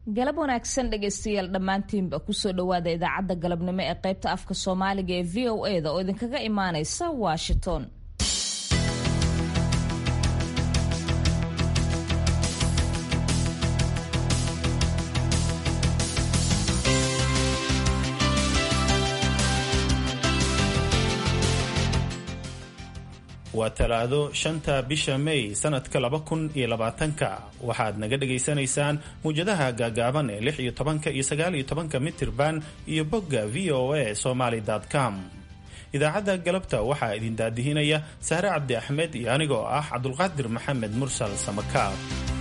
galab wanaagsan dhegaystayaal dhammaantiinba kusoo dhowaada idaacadda galabnimo ee qaybta afka soomaaliga ee v o e da oo idinkaga imaanaysa washington waa talaado shanta bisha may sanadka laba kun iyo labaatanka waxaad naga dhagaysanaysaan muwjadaha gaagaaban ee lix iyo tobanka iyo sagaal iyo tobanka mitirban iyo bogga v o a somaly com idaacadda galabta waxaa idin daadihinaya saare cabdi axmed iyo anigoo ah cabdulqaadir maxamed mursal samakaab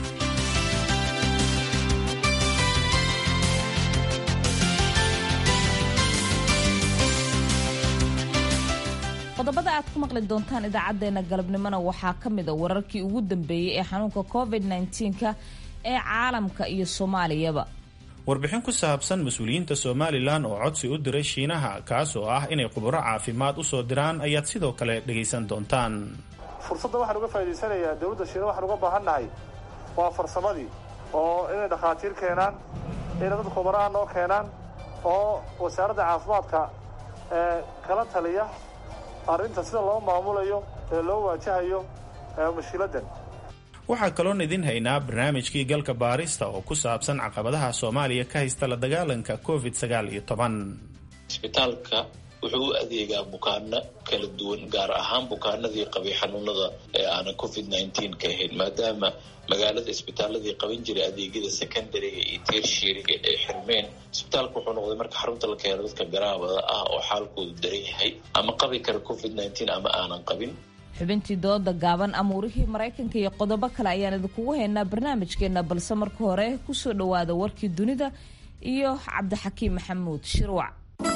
qodobada aad ku maqli doontaan idaacadeena galabnimona waxaa ka mid a wararkii ugu dambeeyey ee xanuunka covid -19ka ee caalamka iyo soomaaliyaba warbixin ku saabsan mas-uuliyiinta somalilan oo codsi u diray shiinaha kaas oo ah inay khuburo caafimaad usoo diraan ayaad sidoo kale dhagaysan doontaan fursadda waxaan uga faa'idaysanayaa dowladda shiina waxaan uga baahannahay waa farsamadii oo inay dhakhaatiir keenaan inay dad khubaraha noo keenaan oo wasaaradda caafimaadka ee kala taliya arrinta sida loo maamulayo ee loo waajahayo mashiiladdan waxaa kaloon idin haynaa barnaamijkii galka baarista oo ku saabsan caqabadaha soomaaliya ka haysta la dagaalanka covid sagaal iyo toban isbitaalka wuxuu u adeegaa bukaano kala duwan gaar ahaan bukaanadii qabay xanuunada ee aanan covid nneteen ka ahayn maadaama magaalada isbitaaladii qaban jiray adeegyada secondariga iyo tershiriga ee xirmeen isbitaalka wuxuu noqday marka xarunta la keeno dadka garaabada ah oo xaalkoodu daran yahay ama qabi kara covid nneteen ama aanan qabin xubintii dooda gaaban amuurihii maraykanka iyo qodobo kale ayaan idinkugu haynaa barnaamijkeena balse marka hore kusoo dhowaada warkii dunida iyo cabdixakiim maxamuud shirwac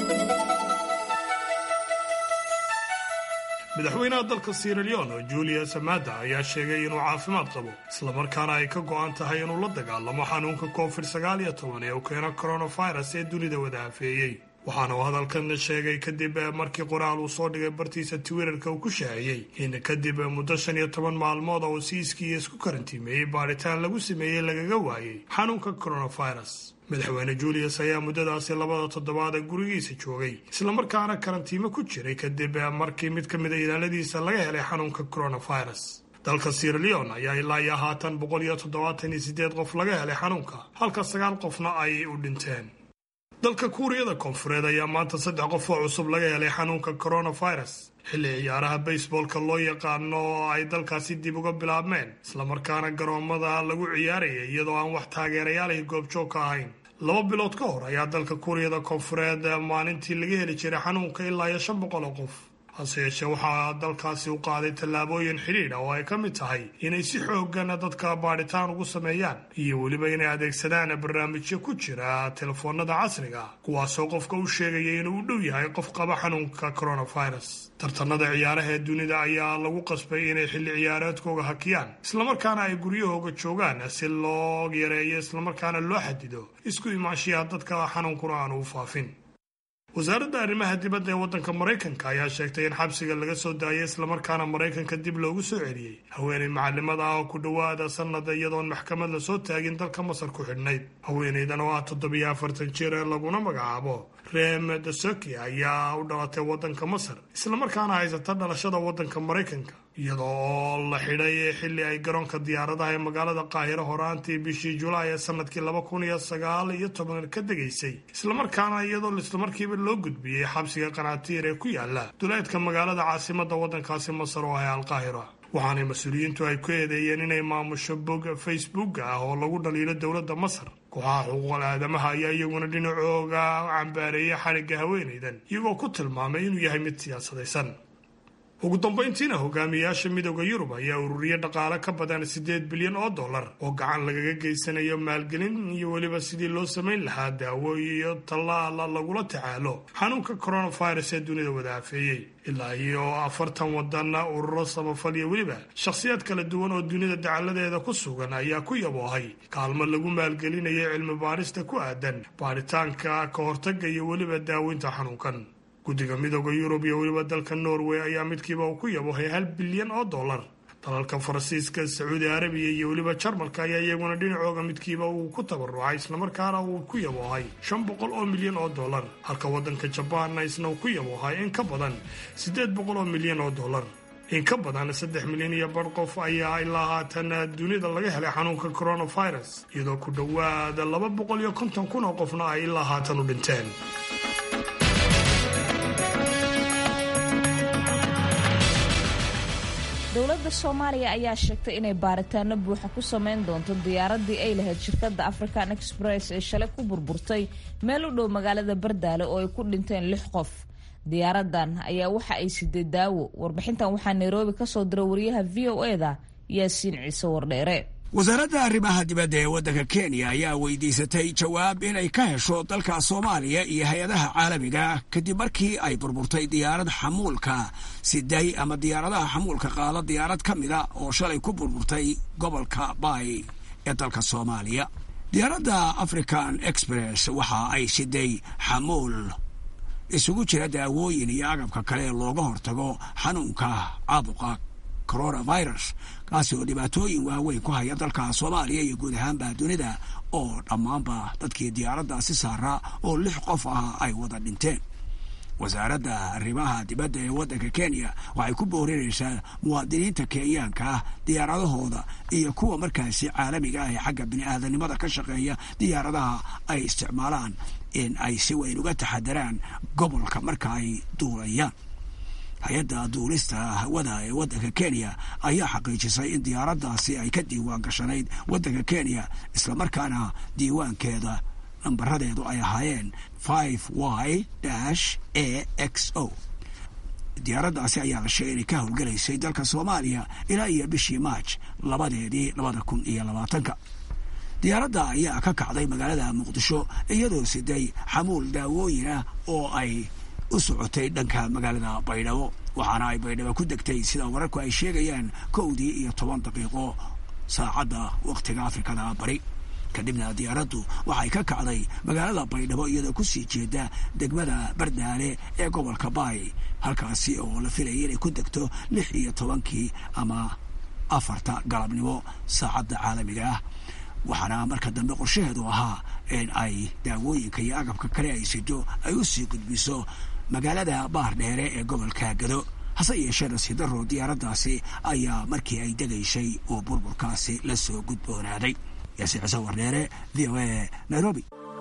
madaxweynaha dalka sieraleon oo julius amada ayaa sheegay inuu caafimaad qabo islamarkaana ay ka go'an tahay inuu la dagaalamo xanuunka covid sagaal iyo toban ee uu keeno coronavirus ee dunida wada hafeeyey waxaana uu hadalkan sheegay kadib markii qoraal uu soo dhigay bartiisa twitterka uu ku shaaciyey in kadib muddo shan iyo toban maalmood oo siiskiiyo isku karantiimeeyey baadhitaan lagu sameeyey lagaga waayey xanuunka coronavirus madaxweyne julius ayaa muddadaasi labada toddobaad ee gurigiisa joogay islamarkaana karantiimo ku jiray kadib markii mid ka mida ilaaladiisa laga helay xanuunka coronavirus dalka sieraleon ayaa ilaa iyo haatan boqol iyo toddobaatan iyo sideed qof laga helay xanuunka halka sagaal qofna ay u dhinteen dalka kuuriyada koonfureed ayaa maanta saddex qof oo cusub laga helay xanuunka coronavirus xilli ciyaaraha baseballka loo yaqaano oo ay dalkaasi dib uga bilaabmeen islamarkaana garoomada lagu ciyaarayay iyadoo aan wax taageerayaalihi goobjoog ka ahayn laba bilood ka hor ayaa dalka kuuriyada koonfureed maalintii laga heli jiray xanuunka ilaa iyo shan boqol oo qof hase yeeshee waxaa dalkaasi u qaaday tallaabooyin xidhiidha oo ay ka mid tahay inay si xoogan dadka baadhitaan ugu sameeyaan iyo weliba inay adeegsadaan barnaamijyo ku jira telefoonada casriga kuwaasoo qofka u sheegaya inuu u dhow yahay qof qaba xanuunka coronavirus tartanada ciyaaraha ee dunida ayaa lagu qasbay inay xilli ciyaareedkooga hakiyaan islamarkaana ay guryahooga joogaan si loo yareeyo islamarkaana loo xadido isku imaanshiyaha dadka xanuunkuna aanu u faafin wasaaradda arrimaha dibadda ee waddanka maraykanka ayaa sheegtay in xabsiga laga soo daayay islamarkaana maraykanka dib loogu soo celiyey haweenay macalimada ah oo ku dhowaada sannada iyadoon maxkamad lasoo taagin dalka masar ku xidhnayd haweenaydan oo ah toddobiyo afartan jir ee laguna magacaabo rem dasoki ayaa u dhalatay waddanka masar islamarkaana haysata dhalashada waddanka maraykanka iyadoo oo la xidhay xilli ay garoonka diyaaradaha ee magaalada qaahiro horaantii bishii julaay ee sanadkii laba kun iyo sagaal iyo toban ka degaysay islamarkaana iyadoo islamarkiiba loo gudbiyey xabsiga qanaatiir ee ku yaala duleedka magaalada caasimada waddankaasi masar oo ah alqaahira waxaanay mas-uuliyiintu ay ku eedeeyeen inay maamusho bog facebooka ah oo lagu dhaliilo dowladda masar kooxaha xuquuqal aadamaha ayaa iyaguna dhinacooga cambaareeyay xadhigga haweenaydan iyagoo ku tilmaamay inuu yahay mid siyaasadaysan ugu dambayntiina hogaamiyayaasha midooda yurub ayaa ururiye dhaqaale ka badan siddeed bilyan oo dollar oo gacan lagaga geysanayo maalgelin iyo weliba sidii loo samayn lahaa daawo iyo tallaala lagula tacaalo xanuunka coronavirus ee dunida wada hafeeyey ilaa iyo afartan wadan ururo samafal iyo weliba shakhsiyaad kala duwan oo dunida dacaladeeda ku sugan ayaa ku yaboohay kaalmo lagu maalgelinayo cilmi baarista ku aadan baaritaanka ka hortaga iyo weliba daaweynta xanuunkan guddiga midooda yurub iyo weliba dalka norway ayaa midkiiba uu ku yabohay hal bilyan oo dollar dalalka faransiiska sacuudi arabiya iyo weliba jarmalka ayaa iyaguna dhinacooga midkiiba uu ku tabarucay islamarkaana uu ku yaboohay shan boqol oo milyan oo dollar halka waddanka jabaanna isna uu ku yaboohay in ka badan siddeed boqol oo milyan oo dollar in ka badan saddex milyan iyo bar qof ayaa ilaa haatan dunida laga helay xanuunka coronavirus iyadoo ku dhowaada laba boqol iyo konton kun oo qofna ay ilaa haatan u dhinteen dowladda soomaaliya ayaa sheegtay inay baaritaano buuxa ku sameyn doonto diyaaradii ay lahayd shirkadda african express ee shalay ku burburtay meel u dhow magaalada bardaale oo ay ku dhinteen lix qof diyaaradan ayaa waxa ay siday daawo warbixintan waxaa nairobi ka soo diray wariyaha v o eda yaasiin ciise wardheere wasaaradda arrimaha dibadda ee waddanka kenya ayaa weydiisatay jawaab inay ka hesho dalka soomaaliya iyo hay-adaha caalamiga kadib markii ay burburtay diyaarad xamuulka siday ama diyaaradaha xamuulka qaada diyaarad ka mida oo shalay ku burburtay gobolka baay ee dalka soomaaliya diyaaradda african express waxa ay siday xamuul isugu jira daawooyin iyo agabka kale ee looga hortago xanuunka caabuqa coronavirus kaasi oo dhibaatooyin waaweyn ku haya dalka soomaaliya iyo guud ahaanba dunida oo dhammaanba dadkii diyaaraddaasi saaraa oo lix qof ah ay wada dhinteen wasaaradda arrimaha dibadda ee waddanka kenya waxay ku boorinaysaa muwaadiniinta kenyaanka ah diyaaradahooda iyo kuwa markaasi caalamiga ah ee xagga bini-aadanimada ka shaqeeya diyaaradaha ay isticmaalaan in ay si weyn uga taxadaraan gobolka marka ay duulayaan hay-adda duulista hawada ee waddanka kenya ayaa xaqiijisay in diyaaraddaasi ay ka diiwaan gashanayd waddanka kenya islamarkaana diiwaankeeda nambaradeedu ay ahaayeen five y dash a x o diyaaraddaasi ayaa la sheegay inay ka howlgelaysay dalka soomaaliya ilaa iyo bishii maaj labadeedii labada kun iyo labaatanka diyaaradda ayaa ka kacday magaalada muqdisho iyadoo siday xamuul daawooyin ah oo ay u socotay dhanka magaalada baydhabo waxaana ay baydhabo ku degtay sida wararku ay sheegayaan kowdii iyo toban daqiiqo saacadda wakhtiga afrikada bari kadibna diyaaraddu waxay ka kacday magaalada baydhabo iyadoo kusii jeeda degmada bardaale ee gobolka baay halkaasi oo la filayay inay ku degto lix iyo tobankii ama afarta galabnimo saacadda caalamiga ah waxaana marka dambe qorshaheedu ahaa in ay daawooyinka iyo agabka kale ay sido ay u sii gudbiso magaalada baar dheere ee gobolka gado hase yeeshee nasiidaro diyaaraddaasi ayaa markii ay degaysay uu burburkaasi la soo gudboonaaday yaasiin cise wardheere v o a nairobi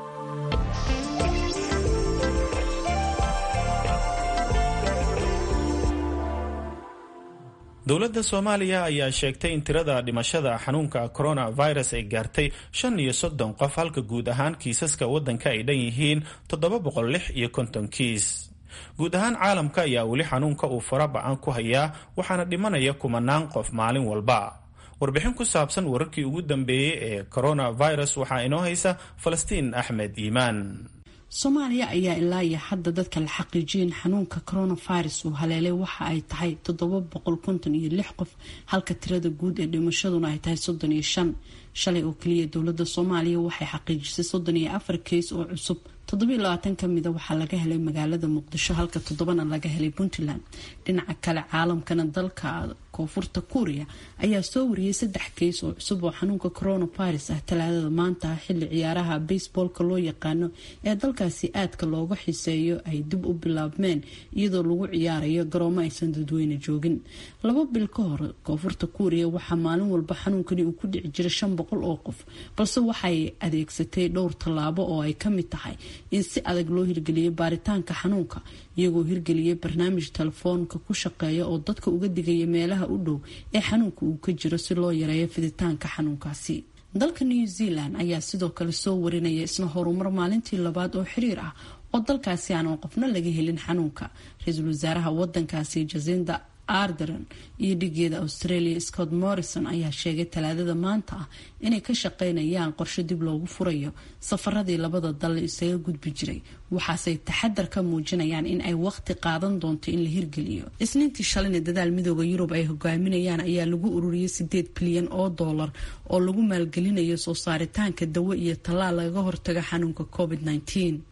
dowladda soomaaliya ayaa sheegtay in tirada dhimashada xanuunka coronavirus ay gaartay shan iyo soddon qof halka guud ahaan kiisaska waddanka ay dhan yihiin toddoba boqol lix iyo konton kiis guud ahaan caalamka ayaa weli xanuunka uu fara ba-an ku hayaa waxaana dhimanaya kumanaan qof maalin walba warbixin ku saabsan wararkii ugu dambeeyey ee coronavirus waxaa inoo haysa falastiin axmed iimaan soomaaliya ayaa ilaa iyo hadda dadka la xaqiijiyeen xanuunka coronavirus uu haleelay waxa ay tahay toddoba boqol konton iyo lix qof halka tirada guud ee dhimashaduna ay tahay soddon iyo shan shalay oo keliya dowladda soomaaliya waxay xaqiijisay soddon iyo afar keys oo cusub toddobiyo labaatan ka mida waxaa laga helay magaalada muqdisho halka toddobana laga helay puntland dhinaca kale caalamkana dalka koonfurta kuuriya ayaa soo wariyay saddex keys oo cusub oo xanuunka coronavirus ah talaadada maanta xilli ciyaaraha baseboolka loo yaqaano ee dalkaasi aadka looga xiseeyo ay dib u bilaabmeen iyadoo lagu ciyaarayo garoomo aysan dadweyne joogin laba bil ka hor koonfurta kuuriya waxaa maalin walba xanuunkani uu ku dhici jiray shan boqol oo qof balse waxay adeegsatay dhowr tallaabo oo ay kamid tahay in si adag loo hirgeliyay baaritaanka xanuunka iyagoo hirgeliyay barnaamij telefoonka ku shaqeeya oo dadka uga digaya meelaha u dhow ee xanuunka uu ka jiro si loo yareeyo fiditaanka xanuunkaasi dalka new zealand ayaa sidoo kale soo warinaya isna horumar maalintii labaad oo xiriir ah oo dalkaasi aanan qofna laga helin xanuunka ra-iisul wasaaraha wadankaasi jasinda ardern iyo dhigeeda australia scott morrison ayaa sheegay talaadada maanta ah inay ka shaqeynayaan qorshe dib loogu furayo safaradii labada dal isaga gudbi jiray waxaasey taxadar ka muujinayaan in ay waqti qaadan doonto in la hirgeliyo isniintii shalayna dadaal midooda yurub ay hogaaminayaan ayaa lagu ururiyay sideed bilyan oo doolar oo lagu maalgelinayo soo saaritaanka dawo iyo tallaal lagaga hortaga xanuunka covid -19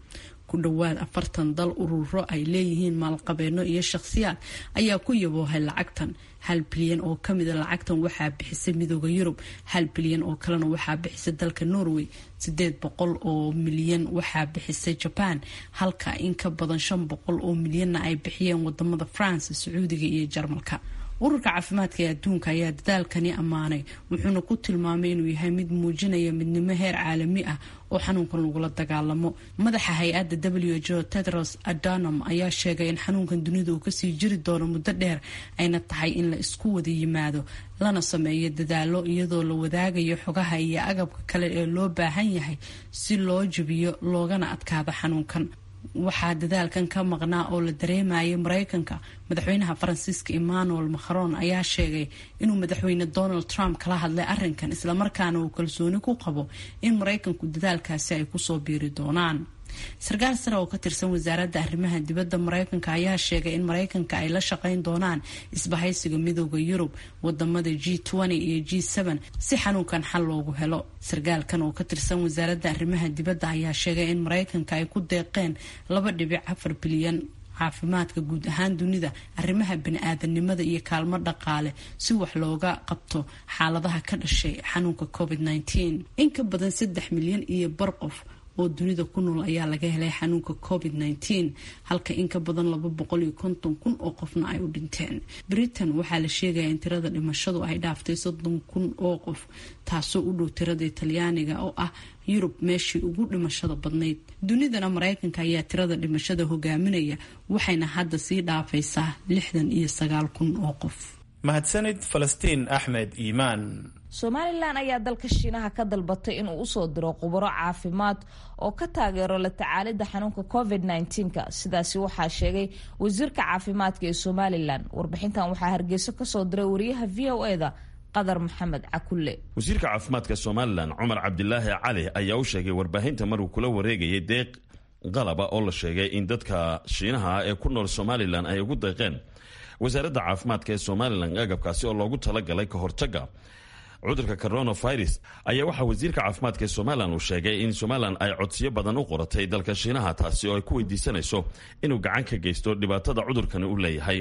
ku dhowaad afartan dal ururo ay leeyihiin maalqabeeno iyo shakhsiyaad ayaa ku yaboohay lacagtan hal bilyan oo kamida lacagtan waxaa bixisay midooda yurub hal bilyan oo kalena waxaa bixisay dalka norway sideed boqol oo milyan waxaa bixisay jaban halka in ka badan shan boqol oo milyanna ay bixiyeen wadamada france sacuudiga iyo jarmalka ururka caafimaadka ee adduunka ayaa dadaalkani ammaanay wuxuuna ku tilmaamay inuu yahay mid muujinaya midnimo heer caalami ah oo xanuunkan lagula dagaalamo madaxa hay-adda w h o tedros adanam ayaa sheegay in xanuunkan dunida uu kasii jiri doono muddo dheer ayna tahay in la isku wada yimaado lana sameeyo dadaalo iyadoo la wadaagayo xogaha iyo agabka kale ee loo baahan yahay si loo jebiyo loogana adkaado xanuunkan waxaa dadaalkan ka maqnaa oo la dareemayay mareykanka madaxweynaha faransiiska emmanuel macron ayaa sheegay inuu madaxweyne donald trump kala hadlay arinkan islamarkaana uu kalsooni ku qabo in mareykanku dadaalkaasi ay kusoo biiri doonaan sarkaal sare oo ka tirsan wasaaradda arrimaha dibadda mareykanka ayaa sheegay in mareykanka ay la shaqeyn doonaan isbahaysiga midooda yurub wadamada g iyo g si xanuunkan xal loogu helo sarkaalkan oo ka tirsan wasaaradda arrimaha dibadda ayaa sheegay in mareykanka ay ku deeqeen laba dhibic afar bilyan caafimaadka guud ahaan dunida arrimaha bani-aadanimada iyo kaalmo dhaqaale si wax looga qabto xaaladaha ka dhashay xanuunka covid in ka badan saddex milyan iyo bar qof oo dunida ku nool ayaa laga helay xanuunka covid halka in ka badan laba boqol iyo konton kun oo qofna ay u dhinteen britain waxaa la sheegaya in tirada dhimashadu ay dhaaftay soddon kun oo qof taasoo u dhow tirada talyaaniga oo ah yurub meeshii ugu dhimashada badnayd dunidana mareykanka ayaa tirada dhimashada hogaaminaya waxayna hadda sii dhaafaysaa lixdan iyo sagaal kun oo qof mahadsanid falastiin axmed iimaan somalilan ayaa dalka shiinaha ka dalbatay inuu usoo diro khubaro caafimaad oo ka taageero la tacaalida xanuunka covid -ka sidaasi waxaa sheegay wasiirka caafimaadka ee somalilan warbixintan waxaa hargeyso kasoo diray wariyaha v o eda qadar maxamed cakulle wasiirka caafimaadka somalilan cumar cabdilaahi cali ayaa u sheegay warbaahinta maruu kula wareegayay deeq qalaba oo la sheegay in dadka shiinaha ee ku nool somalilan ay ugu deeqeen wasaaradda caafimaadka ee somalilan agabkaasi oo loogu talagalay ka hortaga cudurka coronavirus ayaa waxaa wasiirka caafimaadka ee somalilan uu sheegay in somalilan ay codsiyo badan u qoratay dalka shiinaha taasi oo ay ku weydiisanayso inuu gacan ka geysto dhibaatada cudurkani u leeyahay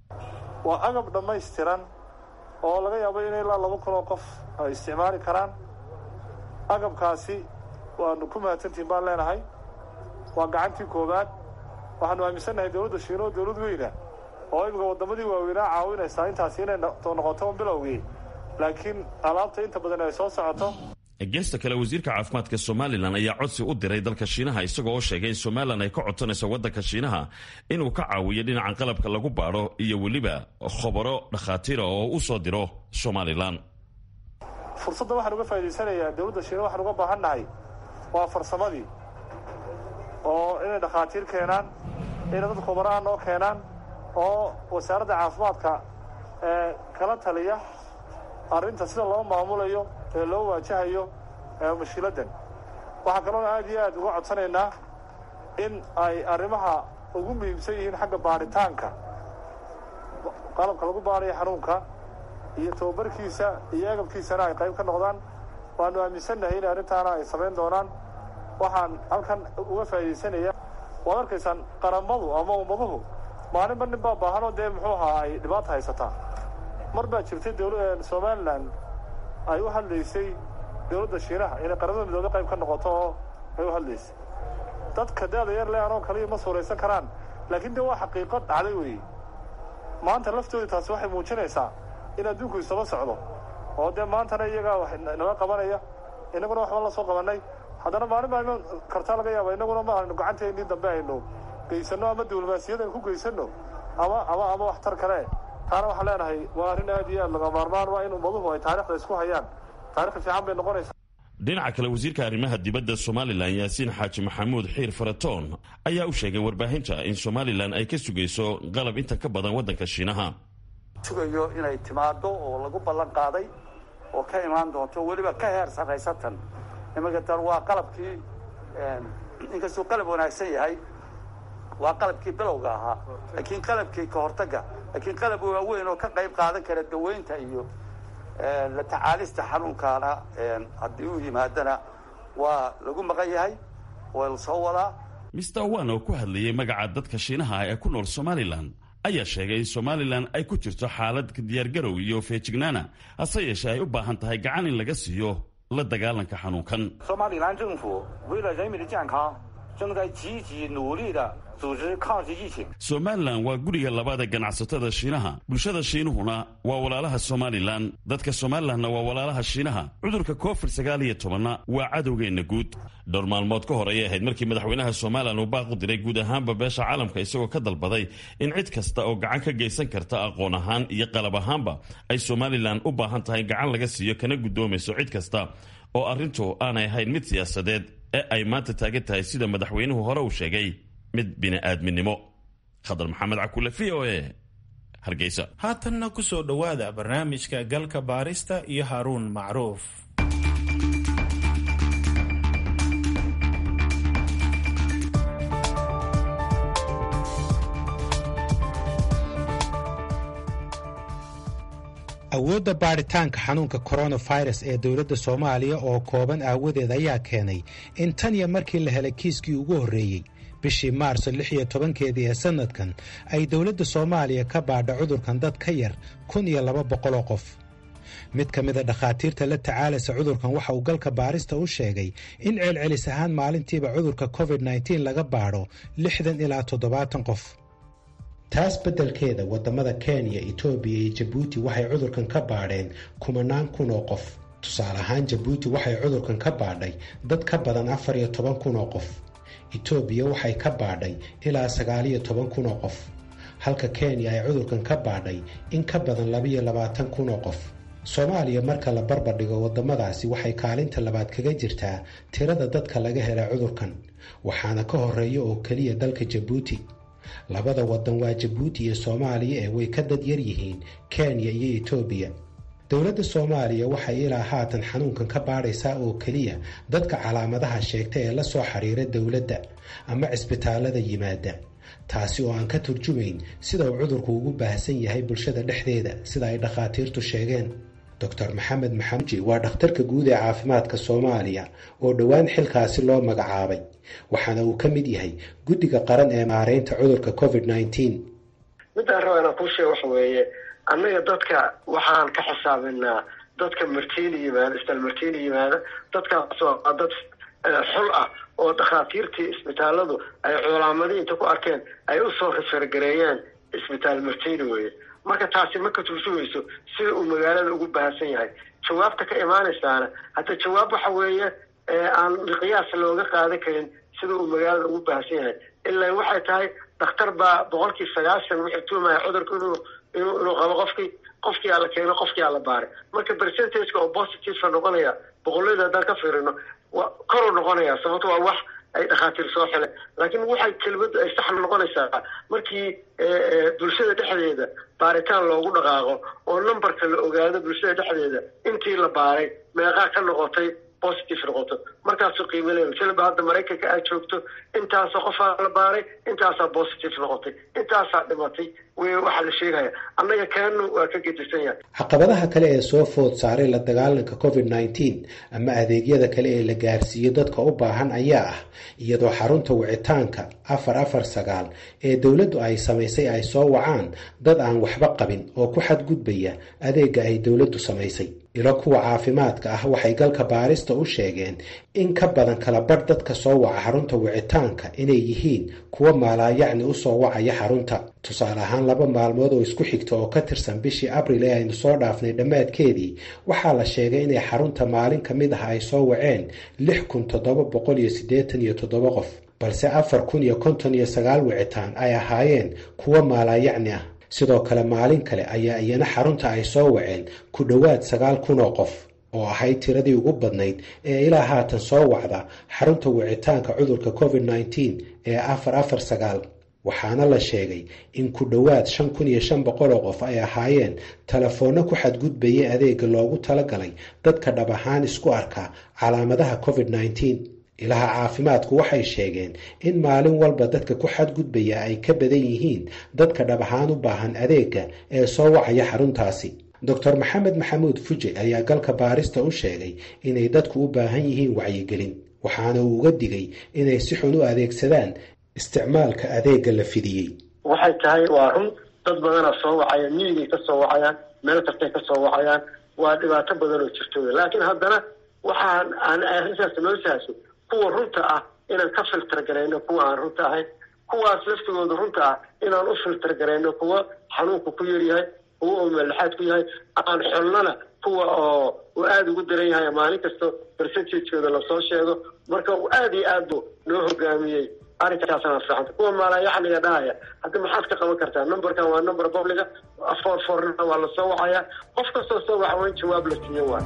waa agab dhammaystiran oo laga yaabo in ilaa laba kun oo qof ay isticmaali karaan agabkaasi waanu ku mahadsantihin baan leenahay waa gacantii koowaad waxaanu aaminsannahay dowladda shiina oo dowlad weyna oo imika waddamadii waaweynaa caawinaysaa intaasi inay noqoto bilowgii laakiin alaabta inta badan ay soo socoto geesta kale wasiirka caafimaadka somalilan ayaa codsi u diray dalka shiinaha isagoo oo sheegay in somalilan ay ka codsanayso waddanka shiinaha inuu ka caawiyo dhinaca qalabka lagu baadho iyo weliba khobaro dhakhaatiira oo u soo diro somalilan fursadda waxaan uga faa'idaysanayaa dowladda shiina waxaan uga baahan nahay waa farsamadii oo inay dhakhaatiir keenaan inay dad khubaraha noo keenaan oo wasaaradda caafimaadka ee kala taliya arrinta sida loo maamulayo ee loo waajahayo mashiiladdan waxaa kaloona aad iyo aad uga codsanaynaa in ay arrimaha ugu muhiimsan yihiin xagga baadhitaanka qalabka lagu baadhayo xanuunka iyo tababarkiisa iyo agabkiisana ay qayb ka noqdaan waanu aaminsannahay in arrintaana ay samayn doonaan waxaan halkan uga faa'iidaysanaya waad arkaysaan qaramadu ama ummaduhu maalinba nin baa baahanoo dee muxuu ahaa ay dhibaata haysataa mar baa jirtay dowla somalilan ay u hadlaysay dowladda shiinaha inay qaramada midoobe qayb ka noqoto oo ay u hadlaysay dadka daada yar le anoo kaliya ma suuraysan karaan laakiin dee waa xaqiiqo dhacday weeye maanta laftoodii taasi waxay muujinaysaa in adduunku isaba socdo oo dee maantana iyagaa wax nala qabanaya innaguna waxba la soo qabannay haddana maalin baa iman kartaa laga yaaba innaguna ma aynu gacanteennii dambe aynu geysanno ama diblomaasiyad aynu ku geysanno ama ama ama waxtar kale taana waxaan leenahay waa arrin aad iyo aad laga maarmaan waa in ummaduhu ay taarikhda isku hayaan taarikh fiican bay noqonaysaa dhinaca kale wasiirka arrimaha dibadda somalilan yaasiin xaaji maxamuud xiir faratoon ayaa u sheegay warbaahinta in somalilan ay ka sugayso qalab inta ka badan waddanka shiinaha sugayo inay timaado oo lagu ballan qaaday oo ka imaan doonto weliba ka heer sarraysatan imanka tan waa qalabkii inkastuu qalab wanaagsan yahay waa qalabkii bilowga ahaa laakiin qalabkii ka hortagga laakiin qalab waaweyn oo ka qayb qaadan kara daweynta iyo la tacaalista xanuunkaana haddii uu yimaadana waa lagu maqan yahay waa la soo wadaa mister wan oo ku hadlayay magaca dadka shiinaha ee ku nool somalilan ayaa sheegay in somalilan ay ku jirto xaalad diyaargarow iyo feejignaana hase yeeshee ay u baahan tahay gacan in laga siiyo la dagaalanka xanuunkan somalilan 政府为了人民的健康正在积极努力的组织抗击疫情 somalilan waa guriga labaada ganacsatada shiinaha bulshada shiinuhuna waa walaalaha somalilan dadka somalilanna waa walaalaha shiinaha cudurka covid sagaal iyo tobanna waa cadowgeenna guud dhowr maalmood ka hor ayay ahayd markii madaxweynaha somalilan uu baaq u diray guud ahaanba beesha caalamka isagoo ka dalbaday in cid kasta oo gacan ka geysan karta aqoon ahaan iyo qalab ahaanba ay somalilan u baahan tahay gacan laga siiyo kana guddoomayso cid kasta oo arrintu aanay ahayn mid siyaasadeed ee ay maanta taagan tahay sida madaxweynuhu hore uu sheegay mid bini'aadminimo khadar maxamed cakule v o e hargeysa haatanna ku soo dhowaada barnaamijka galka baarista iyo haaruun macruuf awoodda baadhitaanka xanuunka coronavirus ee dowladda soomaaliya oo kooban aawadeed ayaa keenay in tan iyo markii la helay kiiskii ugu horreeyey bishii maarso lix iyo tobankeedii ee sannadkan ay dowladda soomaaliya ka baadha cudurkan dad ka yar kun iyo laba boqoloo qof mid ka mida dhakhaatiirta la tacaalaysa cudurkan waxa uu galka baarista u sheegay in celcelis ahaan maalintiiba cudurka covid nteen laga baadho lixdan ilaa toddobaatan qof taas beddelkeeda waddamada kenya etoobiya iyo jabuuti waxay cudurkan ka baadheen kumanaan kun oo qof tusaale ahaan jabuuti waxay cudurkan ka baadhay dad ka badan afar iyo toban kun oo qof etoobiya waxay ka baadhay ilaa sagaaliyo toban kun oo qof halka kenya ay cudurkan ka baadhay in ka badan labiyo labaatan kun oo qof soomaaliya marka la barbardhigo waddamadaasi waxay kaalinta labaad kaga jirtaa tirada dadka laga hela cudurkan waxaana ka horeeya oo keliya dalka jabuuti labada waddan waa jabuuti iyo soomaaliya ee way ka dad yar yihiin kenya iyo etoobiya dowladda soomaaliya waxay ilaa haatan xanuunkan ka baadhaysaa oo keliya dadka calaamadaha sheegta ee la soo xiriira dowladda ama cisbitaallada yimaada taasi oo aan ka turjumayn sida uu cudurku ugu baahsan yahay bulshada dhexdeeda sida ay dhakhaatiirtu sheegeen doctor maxamed maxamuji waa dhakhtarka guud ee caafimaadka soomaaliya oo dhowaan xilkaasi loo magacaabay waxaana uu ka mid yahay guddiga qaran ee maareynta cudurka covid nteen midaan raba inaan kuu sheega waxa weeye annaga dadka waxaan ka xisaabinaa dadka martiina yimaada isbitaal martiina yimaada dadkaasoo a dad xul ah oo dhakhaatiirtii isbitaalladu ay culaamadi inta ku arkeen ay usoo rifargareeyeen isbitaal martiina weye marka taasi ma ka turjumayso sida uu magaalada ugu bahansan yahay jawaabta ka imaanaysaana hadda jawaab waxa weeye aan qiyaas looga qaadan karin sida uu magaalada ugu bahansan yahay ilaa waxay tahay dhakhtar baa boqolkii sagaashan wuxuu tuumaya cudurka inuu inuu inuu qabo qofkii qofkii ala keeno qofkii ala baaray marka percentageka oo positiveka noqonaya boqollada haddaan ka fiirino wa koruu noqonaya sababto waa wax ay dhakhaatiir soo xile laakiin waxay kelmaddu ay sax noqonaysaa markii bulshada dhexdeeda baaritaan loogu dhaqaaqo oo numberka la ogaado bulshada dhexdeeda intii la baaray meeqaa ka noqotay positive noqoto markaasuu qiimo leeya silba hadda maraykanka aad joogto intaasoo qofaa la baaray intaasaa positive noqotay intaasaa dhimatay w waxaa la sheegaya annaga kaanu waa ka gedisan yahay caqabadaha kale ee soo food saaray la dagaalanka covid nteen ama adeegyada kale ee la gaarsiiyo dadka u baahan ayaa ah iyadoo xarunta wicitaanka afar afar sagaal ee dowladdu ay samaysay ay soo wacaan dad aan waxba qabin oo ku xadgudbaya adeega ay dowladdu samaysay ilo kuwa caafimaadka ah waxay galka baarista u sheegeen in ka badan kala badh dadka soo waca xarunta wicitaanka inay yihiin kuwa maalaayacni u soo wacaya xarunta tusaale ahaan laba maalmood oo isku xigta oo ka tirsan bishii abril ee aynu soo dhaafnay dhammaadkeedii waxaa la sheegay inay xarunta maalin ka mid ah ay soo waceen lix kun toddoba boqol iyo siddeetan iyo toddoba qof balse afar kun iyo konton iyo sagaal wicitaan ay ahaayeen kuwa maalaayacni ah sidoo kale maalin kale ayaa iyana xarunta ay soo waceen ku dhowaad sagaal kun oo qof oo ahayd tiradii ugu badnayd ee ilaa haatan soo wacda xarunta wicitaanka cudurka covid nteen ee afar afar sagaal waxaana la sheegay in ku dhowaad shan kun iyo shan boqol oo qof ay ahaayeen telefoonno ku xadgudbayay adeega loogu talagalay dadka dhab ahaan isku arka calaamadaha covid nteen ilaha caafimaadku waxay sheegeen in maalin walba dadka ku xadgudbaya ay ka badan yihiin dadka dhab ahaan u baahan adeega ee soo wacaya xaruntaasi doctor maxamed maxamuud fuje ayaa galka baarista u sheegay inay dadku u baahan yihiin wacyigelin waxaana uu uga digay inay si xun u adeegsadaan isticmaalka adeegga la fidiyey waxay tahay waa run dad badana soo wacaya miyigay ka soo wacayaan meel kastay ka soo wacayaan waa dhibaato badan oo jirto laakiin haddana waxaan aan arrintaas noo sahasho kuwa runta ah inaan ka filter garayno kuwa aan runta ahayn kuwaas laftigooda runta ah inaan u filter garayno kuwa xanuunku ku yaryahay kuwa oo meelexaad ku yahay aan xolnana kuwa oo uu aada ugu daran yahay maalin kasta percentageooda lasoo sheego marka uu aada iyo aad bu noo hogaamiyey arrinkaasana fiicanta kuwa maalayaxliga dhahaya hadda maxaad ka qaban kartaa numberkan waa number publica foor foorna waa lasoo wacayaa qof kastoo soo waxa waa in jawaab la siiyo waay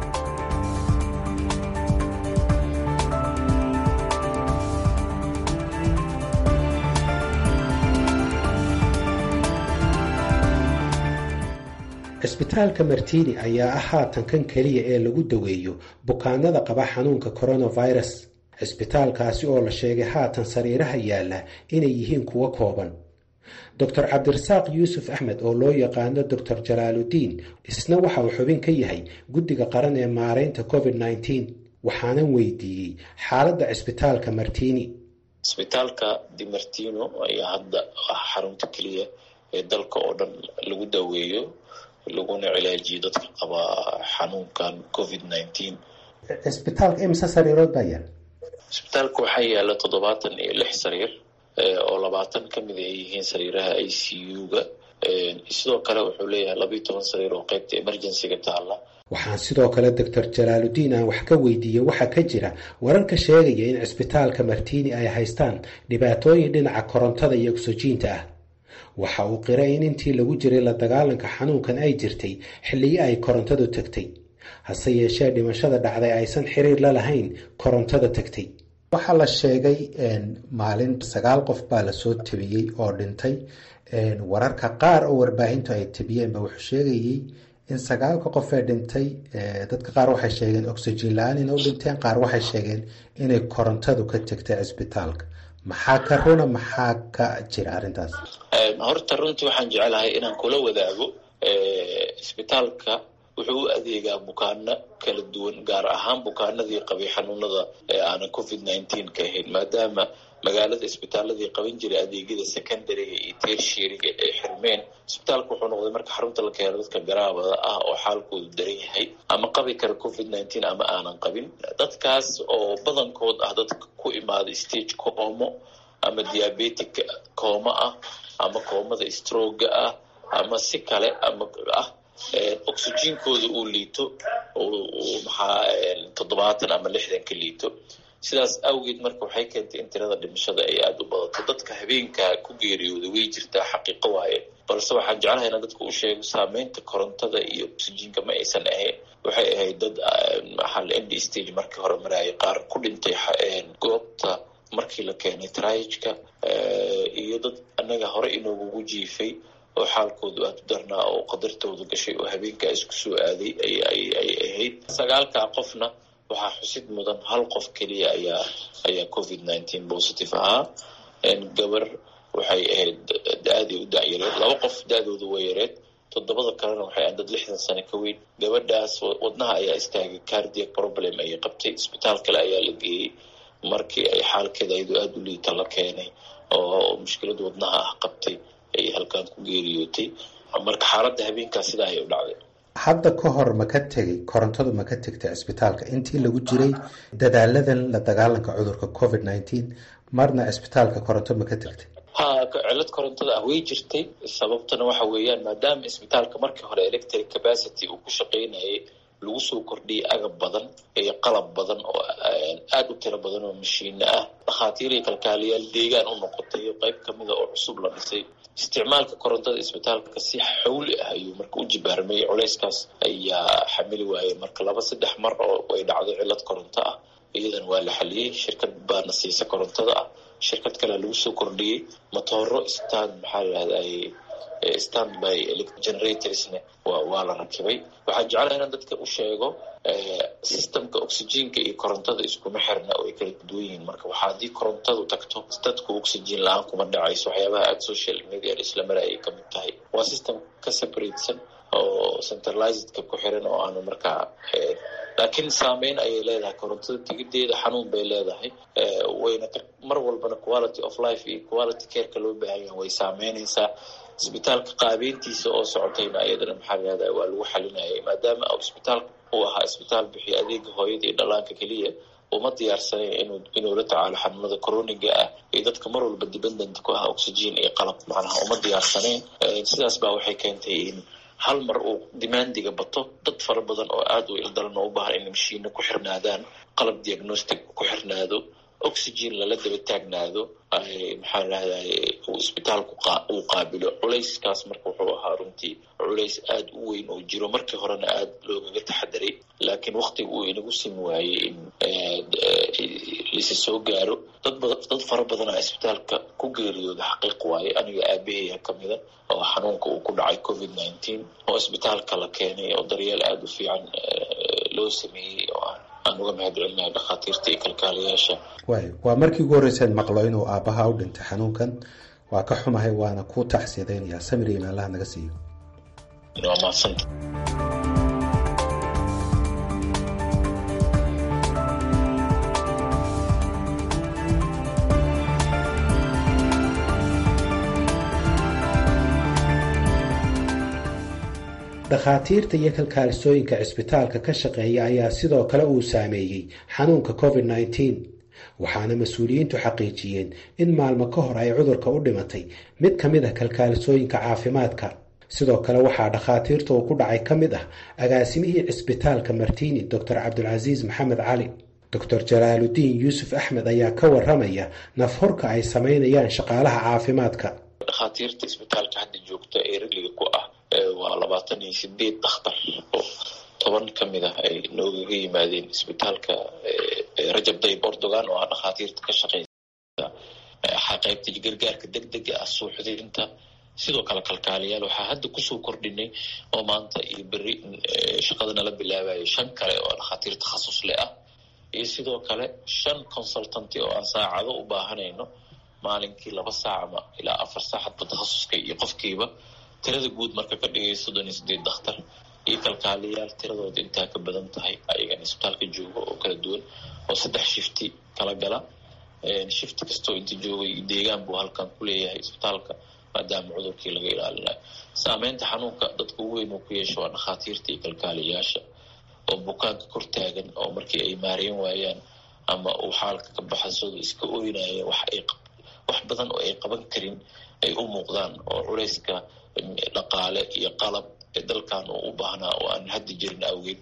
cisbitaalka martini ayaa ah haatan kan keliya ee lagu daweeyo bukaanada qaba xanuunka coronavirus cisbitaalkaasi oo la sheegay haatan sariiraha yaalla inay yihiin kuwo kooban doctor cabdirasaaq yuusuf axmed oo loo yaqaano doctor jalaaludiin isna waxa uu xubin ka yahay guddiga qaran ee maaraynta covid nneteen waxaanan weydiiyey xaaladda cisbitaalka martini cisbitaalka di martino ayaa hadda ah xarunta keliya ee dalka oo dhan lagu daweeyo laguna cilaajiyo dadka qaba xanuunkan covid nineteen cisbitaalka imse sariirood baa yaal cisbitaalka waxaa yaala toddobaatan iyo lix sariir oo labaatan ka mid ay yihiin sariiraha i c u-ga sidoo kale wuxuu leeyahay labayo toban sariir oo qeybta emergencyga taalla waxaan sidoo kale doctor jalaaludiin aan wax ka weydiiyey waxaa ka jira wararka sheegaya in cisbitaalka martini ay haystaan dhibaatooyin dhinaca korontada iyo ogsojiinta ah waxa uu qiray in intii lagu jiray la dagaalanka xanuunkan ay jirtay xilliyo ay korontadu tagtay hase yeeshee dhimashada dhacday aysan xiriir la lahayn korontada tagtay waxaa la sheegay maalin sagaal qof baa lasoo tabiyey oo dhintay wararka qaar oo warbaahintu ay tabiyeenba wuxuu sheegayey in sagaalka qof ee dhintay dadka qaar waxay sheegeen oxygen la-aan inay u dhinteen qaar waxay sheegeen inay korontadu ka tagtay cisbitaalka maxaa ka runa maxaa ka jira arrintaas horta runtii waxaan jecelahay inaan kula wadaago isbitaalka wuxuu u adeegaa bukaano kala duwan gaar ahaan bukaanadii qabay xanuunada ee aanan covid nineteen ka ahayn maadaama magaalada isbitaaladii qaban jiray adeegyada secondariga iyo tershiriga ee xirmeen isbitaalka wuxuu noqday marka xarunta la keeno dadka garaabada ah oo xaalkoodu daran yahay ama qabi kara covid nineteen ama aanan qabin dadkaas oo badankood ah dadka ku imaaday stage koomo ama diabetic kooma ah ama koomada stroga ah ama si kale ama ah oxygenkooda uu liito maxaa toddobaatan ama lixdan ka liito sidaas awgeed marka waxay keentay in tirada dhimashada ay aada u badato dadka habeenka ku geeriyooda way jirtaa xaqiiqo waaye balse waxaan jeclahay inaan dadka u sheego saameynta korontada iyo oxygenka ma aysan ahayn waxay ahayd dad maxaa end stage markii hore marayay qaar ku dhintay goobta markii la keenay trajka iyo dad annaga hore inoogugu jiifay oo xaalkoodu aada u darnaa oo qadartooda gashay oo habeenkaa isku soo aaday ay ahayd sagaalkaa qofna waxaa xusid mudan hal qof keliya ayaa ayaa covid nineteen positive ahaa gabar waxay ahayd da-aday u dacyareed laba qof da-dooda way yareed toddobada kalena waxay ahayd dad lixdan sano ka weyn gabadhaas wadnaha ayaa istaagay cardiac problem ayay qabtay isbitaal kale ayaa la geeyey markii ay xaalkeeda ayadoo aada u liita la keenay oo mushkilada wadnaha ah qabtay ay halkaan ku geeriyootay marka xaaladda habeenkaas sidaa ayay u dhacday hadda ka hor ma ka tegay korontadu ma ka tegtay cisbitaalka intii lagu jiray dadaaladan la dagaalanka cudurka covid nineteen marna cisbitaalka koronto ma ka tegtay ha cilad korontada ah way jirtay sababtana waxa weeyaan maadaama isbitaalka markii hore electric capacity uu ku shaqaynayay lagu soo kordhiyay agab badan iyo qalab badan oo aada u tiro badan oo mashiino ah dhakhaatiir iyo kalkaaliyaal deegaan u noqotay iyo qeyb kamida oo cusub la dhisay isticmaalka korontada isbitaalka si xawli ah ayuu marka u jibaarmay culeyskaas ayaa xamili waayey marka laba saddex mar oo ay dhacdo cilad koronto ah iyadana waa la xaliyey shirkad baana siisa korontada ah shirkad kalea lagu soo kordhiyey motooro stand maxaa layihahday stand by generatorsne waa la rakibay waxaa jeclaha inaan dadka u sheego systemka oxygenka iyo korontada iskuma xirna oo ay kala duwan yihiin marka waxaa haddii korontadu tagto dadku oxygen la-aan kuma dhacayso waxyaabaha aada social media isla marayay ka mid tahay waa system ka separatesan oo centralizedka ku xiran oo aanu markaa laakiin saameyn ayay leedahay korontada tigideeda xanuun bay leedahay wayna mar walbana quality of life iyo quality careka loo baahanya way saameynaysaa isbitaalka qaabeyntiisa oo socotayna ayadana maxaa lahahda waa lagu xalinayay maadaama isbitaalka uu ahaa isbitaal bixiya adeega hooyada iyo dhallaanka keliya uma diyaarsanayn inuu inuu la tacaalo xanuunada coroniga ah iyo dadka mar walba dependent ku ah oxygen iyo qalab macnaha uma diyaarsanayn sidaas baa waxay keentay in hal mar uu demandiga bato dad fara badan oo aada u ildaran oo u baahan in mashiina ku xirnaadaan qalab diagnostic ku xirnaado oxygen lala daba taagnaado maxaa lahday uu isbitaalku uu qaabilo culayskaas marka wuxuu ahaa runtii culays aada u weyn oo jiro markii horena aada loogaga taxadiray laakiin waktiga uu inagu simi waayey in lisi soo gaaro dad bad dad fara badanaa isbitaalka ku geeriyooda xaqiiq waaye aniga aabahaya kamida oo xanuunka uu ku dhacay covid nineteen oo isbitaalka la keenay oo daryeel aada u fiican loo sameeyey oo ah aan uga mahad celinayo dhakhaatiirta iyo kalkaalayaasha waay waa markii ugu horreyseen maqlo inuu aabbaha u dhintay xanuunkan waa ka xumahay waana ku taxsiyadaynayaa samir iyo meelaha naga siiyo waa mahadsanta dhakhaatiirta iyo kalkaalisooyinka cisbitaalka ka shaqeeya ayaa sidoo kale uu saameeyey xanuunka covid nneteen waxaana mas-uuliyiintu xaqiijiyeen in maalmo ka hor ay cudurka u dhimatay mid ka mid ah kalkaalisooyinka caafimaadka sidoo kale waxaa dhakhaatiirta uu ku dhacay ka mid ah agaasimihii cisbitaalka martini doctor cabdulcasiis maxamed cali doctor jalaaludiin yuusuf axmed ayaa ka waramaya nafhorka ay samaynayaan shaqaalaha caafimaadka dhakhaatiirta isbitaalka hadda joogta ee rigliga ku ah waa labaatan iyo sideed dakhtar oo toban ka mid ah ay noogaga yimaadeen isbitaalka rajab dayib ordogan oo ah dhakhaatiirta ka shaqeysa qaybta gargaarka deg dega ah suuxdinta sidoo kale kalkaaliyaal waxaa hadda kusoo kordhinay oo maanta iyo beri shaqada nala bilaabayay shan kale oo dhakhaatiir takhasus leh ah iyo sidoo kale shan consultanty oo aan saacado u baahanayno maalinkii laba saac ama ilaa afar saacadba takhasuska iyo qofkiiba tirada guud marka ka dhigay soddon iyo sideed dakhtar iyo kalkaaliyaal tiradooda intaa ka badan tahay ayagan isbitaalka jooga oo kala duwan oo saddex shifti kala gala shifti kastoo inta joogay deegaan buu halkan ku leeyahay isbitaalka maadaama cudurkii laga ilaalinayo saameynta xanuunka dadka ugu weyn uu ku yeesho waa dhakhaatiirta iyo kalkaaliyaasha oo bukaanka kor taagan oo markii ay maareen waayaan ama uu xaalka ka baxasooda iska ooynaya wax ay wax badan oo ay qaban karin ay u muuqdaan oo culayska dhaqaale iyo qalab ee dalkan uu u baahnaa oo aan hadda jirin awgeed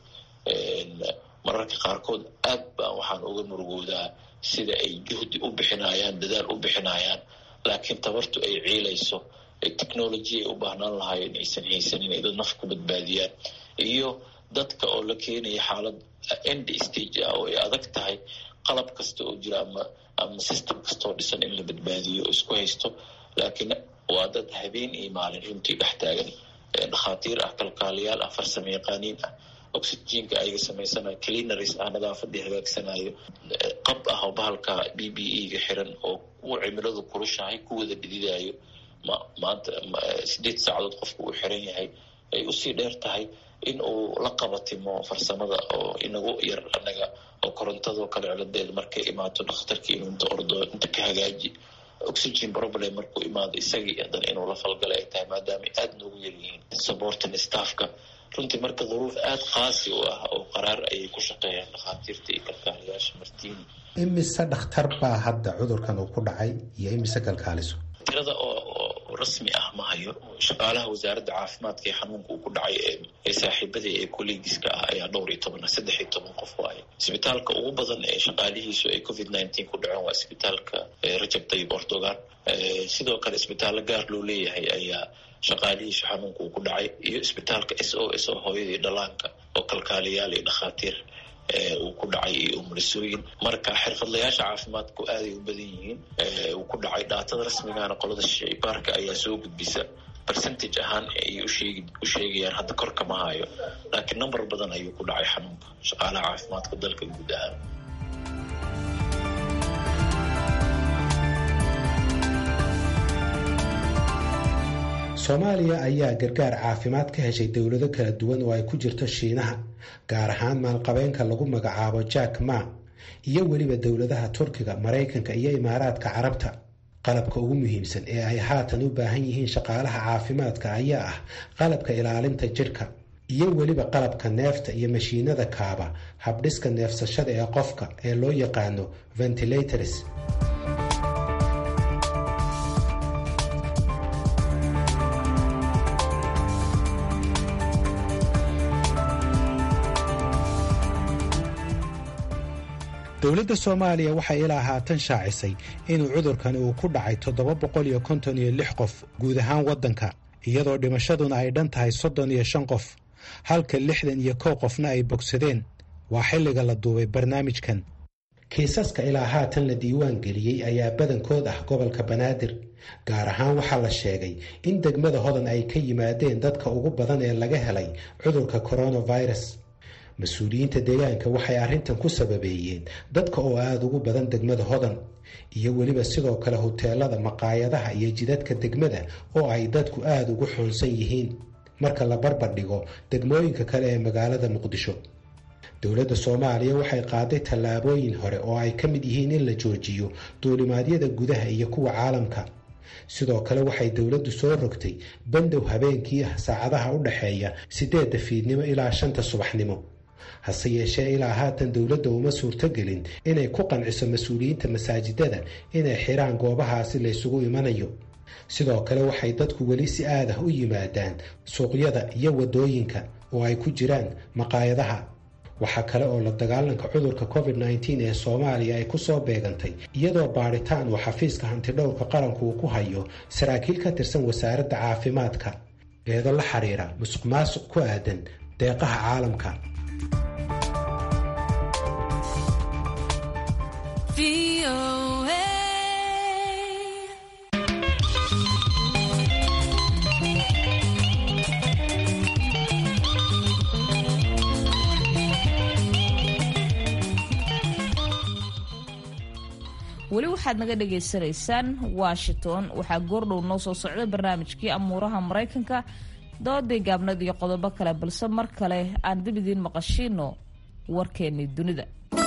mararka qaarkood aad baan waxaan uga murugoodaa sida ay juhdi u bixinayaan dadaal u bixinayaan laakiin tabartu ay ciilayso technology ay u baahnaan lahaayeen aysan haysanin ay dad naf ku badbaadiyaan iyo dadka oo la keenaya xaalad end stage ah oo ay adag tahay qalab kasta oo jira ama ama system kastaoo dhisan in la badbaadiyo oo isku haysto laakiin waa dad habeen iyo maalin runtii dhex taagan dhakhaatiir ah kalkaaliyaal ah farsamo yaqaaniin ah oxygenka ayaga samaysanayo cleanaries ah nadaafadii hagaagsanayo qab ah oo bahalka b b e ga xiran oo uu cimiladu kulushahay ku wada dhididayo ma maanta sideed saacadood qofka uu xiran yahay ay usii dheer tahay in uu la qabatimo farsamada oo inagu yar anaga oo korontadoo kale ciladeeda markay imaato dhakhtarkii inuu inta ordo inta ka hagaaji oxygen problem markuu imaado isagii haddana inuu la falgalay ay tahay maadaama aada noogu yaryihiin supporting staffka runtii marka duruuf aada qaasi u ah oo qaraar ayay ku shaqeeyaan dhakhaatiirta iyo kalkaaliyaasha martiini imise dhakhtar baa hadda cudurkan uu ku dhacay iyo imise kalkaaliso tirada oo rasmi ah ma hayo shaqaalaha wasaaradda caafimaadka ee xanuunka uu ku dhacay ee saaxiibadii ee collegiska ah ayaa dhowr iyo toban saddex iyo toban qof waaye isbitaalka ugu badan ee shaqaalihiisu ay covid nineteen ku dhaceen waa isbitaalka rajab tayib ordogan sidoo kale isbitaallo gaar loo leeyahay ayaa shaqaalihiisu xanuunka uu ku dhacay iyo isbitaalka s o s oo hooyadii dhalaanka oo kalkaaliyaal iyo dhakhaatiir uu ku dhacay iyo umulisooyin marka xirfadlayaasha caafimaadku aaday u badan yihiin uu ku dhacay dhaatada rasmigana qolada shaybaarka ayaa soo gudbisa percentage ahaan ayay usheegi u sheegayaan hadda korka ma hayo laakiin number badan ayuu ku dhacay xanuunka shaqaalaha caafimaadka dalka guud ahaan soomaaliya ayaa gargaar caafimaad ka heshay dowlado kala duwan oo ay ku jirto shiinaha gaar ahaan maalqabeenka lagu magacaabo jack ma iyo weliba dowladaha turkiga maraykanka iyo imaaraadka carabta qalabka ugu muhiimsan ee ay haatan u baahan yihiin shaqaalaha caafimaadka ayaa ah qalabka ilaalinta jidhka iyo weliba qalabka neefta iyo mashiinada kaaba habdhiska neefsashada ee qofka ee loo yaqaano ventilators dowladda soomaaliya waxay ilaa haatan shaacisay inuu cudurkan uu ku dhacay toddoba boqol iyo konton iyo lix qof guud ahaan waddanka iyadoo dhimashaduna ay dhan tahay soddon iyo shan qof halka lixdan iyo kow qofna ay bogsadeen waa xilliga la duubay barnaamijkan kiisaska ilaa haatan la diiwaan geliyey ayaa badankood ah gobolka banaadir gaar ahaan waxaa la sheegay in degmada hodan ay ka yimaadeen dadka ugu badan ee laga helay cudurka coronavirus mas-uuliyiinta deegaanka waxay arrintan ku sababeeyeen dadka oo aada ugu badan degmada hodan iyo weliba sidoo kale huteelada maqaayadaha iyo jidadka degmada oo ay dadku aada ugu xoonsan yihiin marka la barbar dhigo degmooyinka kale ee magaalada muqdisho dowladda soomaaliya waxay qaaday tallaabooyin hore oo ay ka mid yihiin in la joojiyo duulimaadyada gudaha iyo kuwa caalamka sidoo kale waxay dowladdu soo rogtay bandow habeenkii ah saacadaha u dhaxeeya siddeedda fiidnimo ilaa shanta subaxnimo hase yeeshee ilaa haatan dowladda uma suurtogelin inay ku qanciso mas-uuliyiinta masaajidada inay xiraan goobahaasi laysugu imanayo sidoo kale waxay dadku weli si aadah u yimaadaan suuqyada iyo waddooyinka oo ay ku jiraan maqaayadaha waxaa kale oo la dagaalanka cudurka covid nteen ee soomaaliya ay ku soo beegantay iyadoo baadhitaan uu xafiiska hantidhowrka qaranku uu ku hayo saraakiil ka tirsan wasaaradda caafimaadka eedo la xiriira musuq maasuq ku aadan deeqaha caalamka weli waxaad naga dhagaysanaysaan washington waxaa goordhow noo soo socda barnaamijkii amuuraha maraykanka doodii gaabnad iyo qodobo kale balse mar kale aan dib idiin maqashiino warkeennii dunida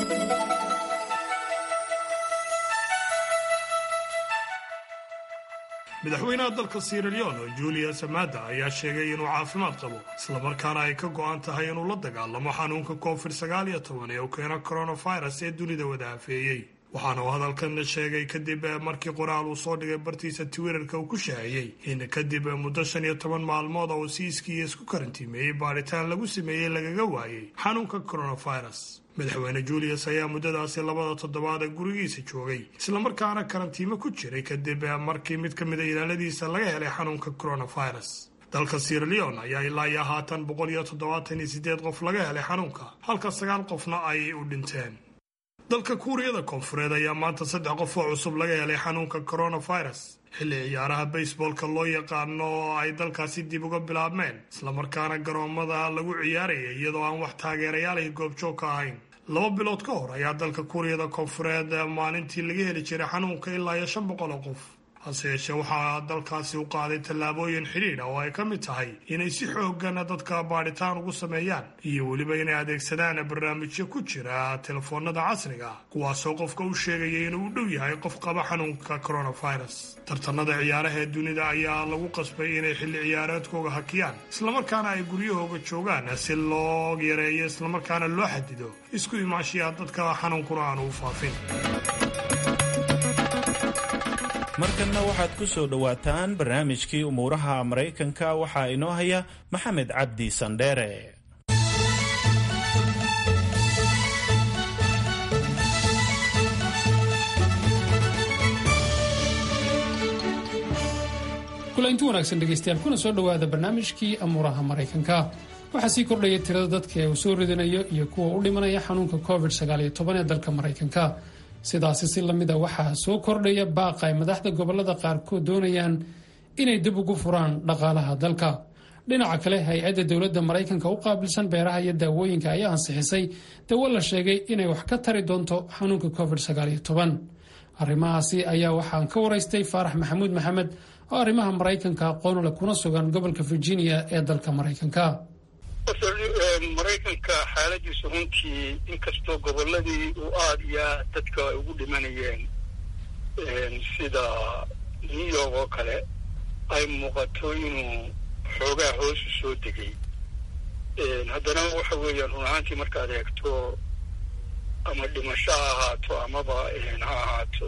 madaxweynaha dalka sieraleon julius amada ayaa sheegay inuu caafimaad qabo islamarkaana ay ka go-an tahay inuu la dagaalamo xanuunka covid sagaal iyo toban ee uu keeno coronavirus ee dunida wada hafeeyey waxaana uu hadalkan sheegay kadib markii qoraal uu soo dhigay bartiisa twitterka uu ku shaaciyey in kadib muddo shan iyo toban maalmood oo siiskiiya isku karantiimeeyey baadhitaan lagu sameeyey lagaga waayey xanuunka coronavirus madaxweyne julius ayaa muddadaasi labada toddobaad ee gurigiisa joogay islamarkaana karantiimo ku jiray kadib markii mid ka mida ilaaladiisa laga helay xanuunka coronavirus dalka sieraleon ayaa ilaa iyo haatan boqol iyo toddobaatan iyo sideed qof laga helay xanuunka halka sagaal qofna ay u dhinteen dalka kuuriyada koonfureed ayaa maanta saddex qof oo cusub laga helay xanuunka coronavirus xilli ciyaaraha baseballka loo yaqaano oo ay dalkaasi dib uga bilaabmeen islamarkaana garoomada lagu ciyaarayay iyadoo aan wax taageerayaalahi goobjoog ka ahayn laba bilood ka hor ayaa dalka kuuriyada koonfureed maalintii laga heli jiray xanuunka ilaa iyo shan boqol oo qof hase yeeshee waxaa dalkaasi u qaaday tallaabooyin xidhiidha oo ay ka mid tahay inay si xoogana dadka baadhitaan ugu sameeyaan iyo weliba inay adeegsadaan barnaamijyo ku jira telefoonada casriga ah kuwaasoo qofka u sheegaya inuu u dhow yahay qof qaba xanuunka coronavirus tartanada ciyaaraha ee dunida ayaa lagu qasbay inay xilli ciyaareedkooga hakiyaan islamarkaana ay guryahooga joogaan si loo yareeyo islamarkaana loo xadido isku imaanshiyaa dadka xanuunkuna aanu u faafin markanna waxaad ku soo dhowaataan barnaamijkii umuuraha maraykanka waxaa inoo haya maxamed cabdi sandheere kulanti wanaagsan dhegaystayaal kuna soo dhowaada barnaamijkii amuuraha maraykanka waxaa sii kordhaya tirada dadka ee uu soo ridanayo iyo kuwa u dhimanaya xanuunka covid ee dalka maraykanka sidaasi si lamida waxaa soo kordhaya baaqa ay madaxda gobolada qaarkood doonayaan inay dib ugu furaan dhaqaalaha dalka dhinaca kale hay-adda dowladda maraykanka u qaabilsan beeraha iyo daawooyinka ayaa ansixisay dawo la sheegay inay wax ka tari doonto xanuunka covid arrimahaasi ayaa waxaan ka waraystay faarax maxamuud maxamed oo arrimaha maraykanka aqoon leh kuna sugan gobolka virginia ee dalka maraykanka maraykanka xaaladiisu runtii inkastoo goboladii uu aada iyo aad dadka ay ugu dhimanayeen sida new york oo kale ay muuqato inuu xoogaa hoosu soo degay haddana waxa weeyaan run ahaantii markaad eegto ama dhimasho ha ahaato amaba ha ahaato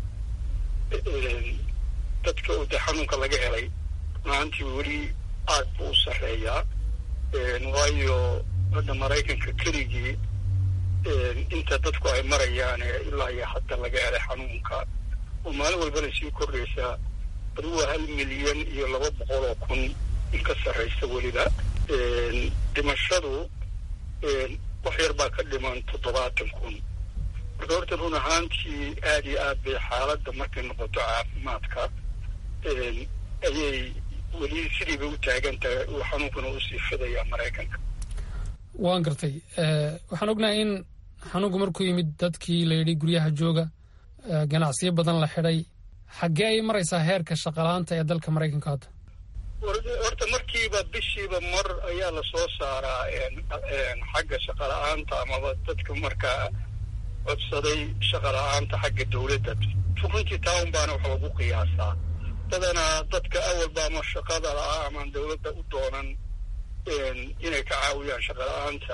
dadka de xanuunka laga helay run ahaantii weli aad buu u sarreeyaa waayo hadda maraykanka keligii inta dadku ay marayaan ilaa iyo hadda laga helay xanuunka oo maalin walbana sii kordhaysaa adugu hal milyan iyo laba boqol oo kun in ka sarraysa weliba dhimashadu wax yar baa ka dhiman toddobaatan kun marka horta run ahaantii aad iyo aad bay xaaladda markay noqoto caafimaadka ayay weli sidii bay u taagan tahay uu xanuunkuna usii fidayaa maraykanka waan gartay waxaan ognahay in xanuunku markuu yimid dadkii la yidhi guryaha jooga ganacsiyo badan la xidhay xaggee ay maraysaa heerka shaqalaanta ee dalka maraykanka hadda horta markiiba bishiiba mar ayaa lasoo saaraa xagga shaqala-aanta amaba dadka markaa codsaday shaqala-aanta xagga dawladda runtii town baana wax lagu qiyaasaa badanaa dadka awalba ama shaqada la-a amaan dawladda u doonan inay ka caawiyaan shaqala-aanta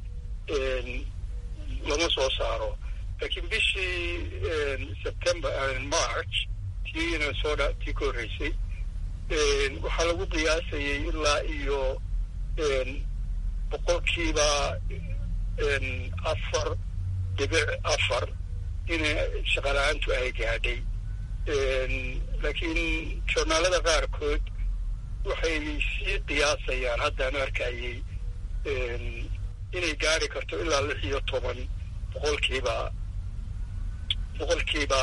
lama soo saaro laakiin bishii september march tiina soo dha tii ka horreysay waxaa lagu qiyaasayay ilaa iyo boqolkiiba afar dhibic afar inay shaqala-aantu ay gaadhay laakiin joornaalada qaarkood waxay sii qiyaasayaan haddaan arkayay inay gaari karto ilaa lix iyo toban boqolkiiba boqolkiiba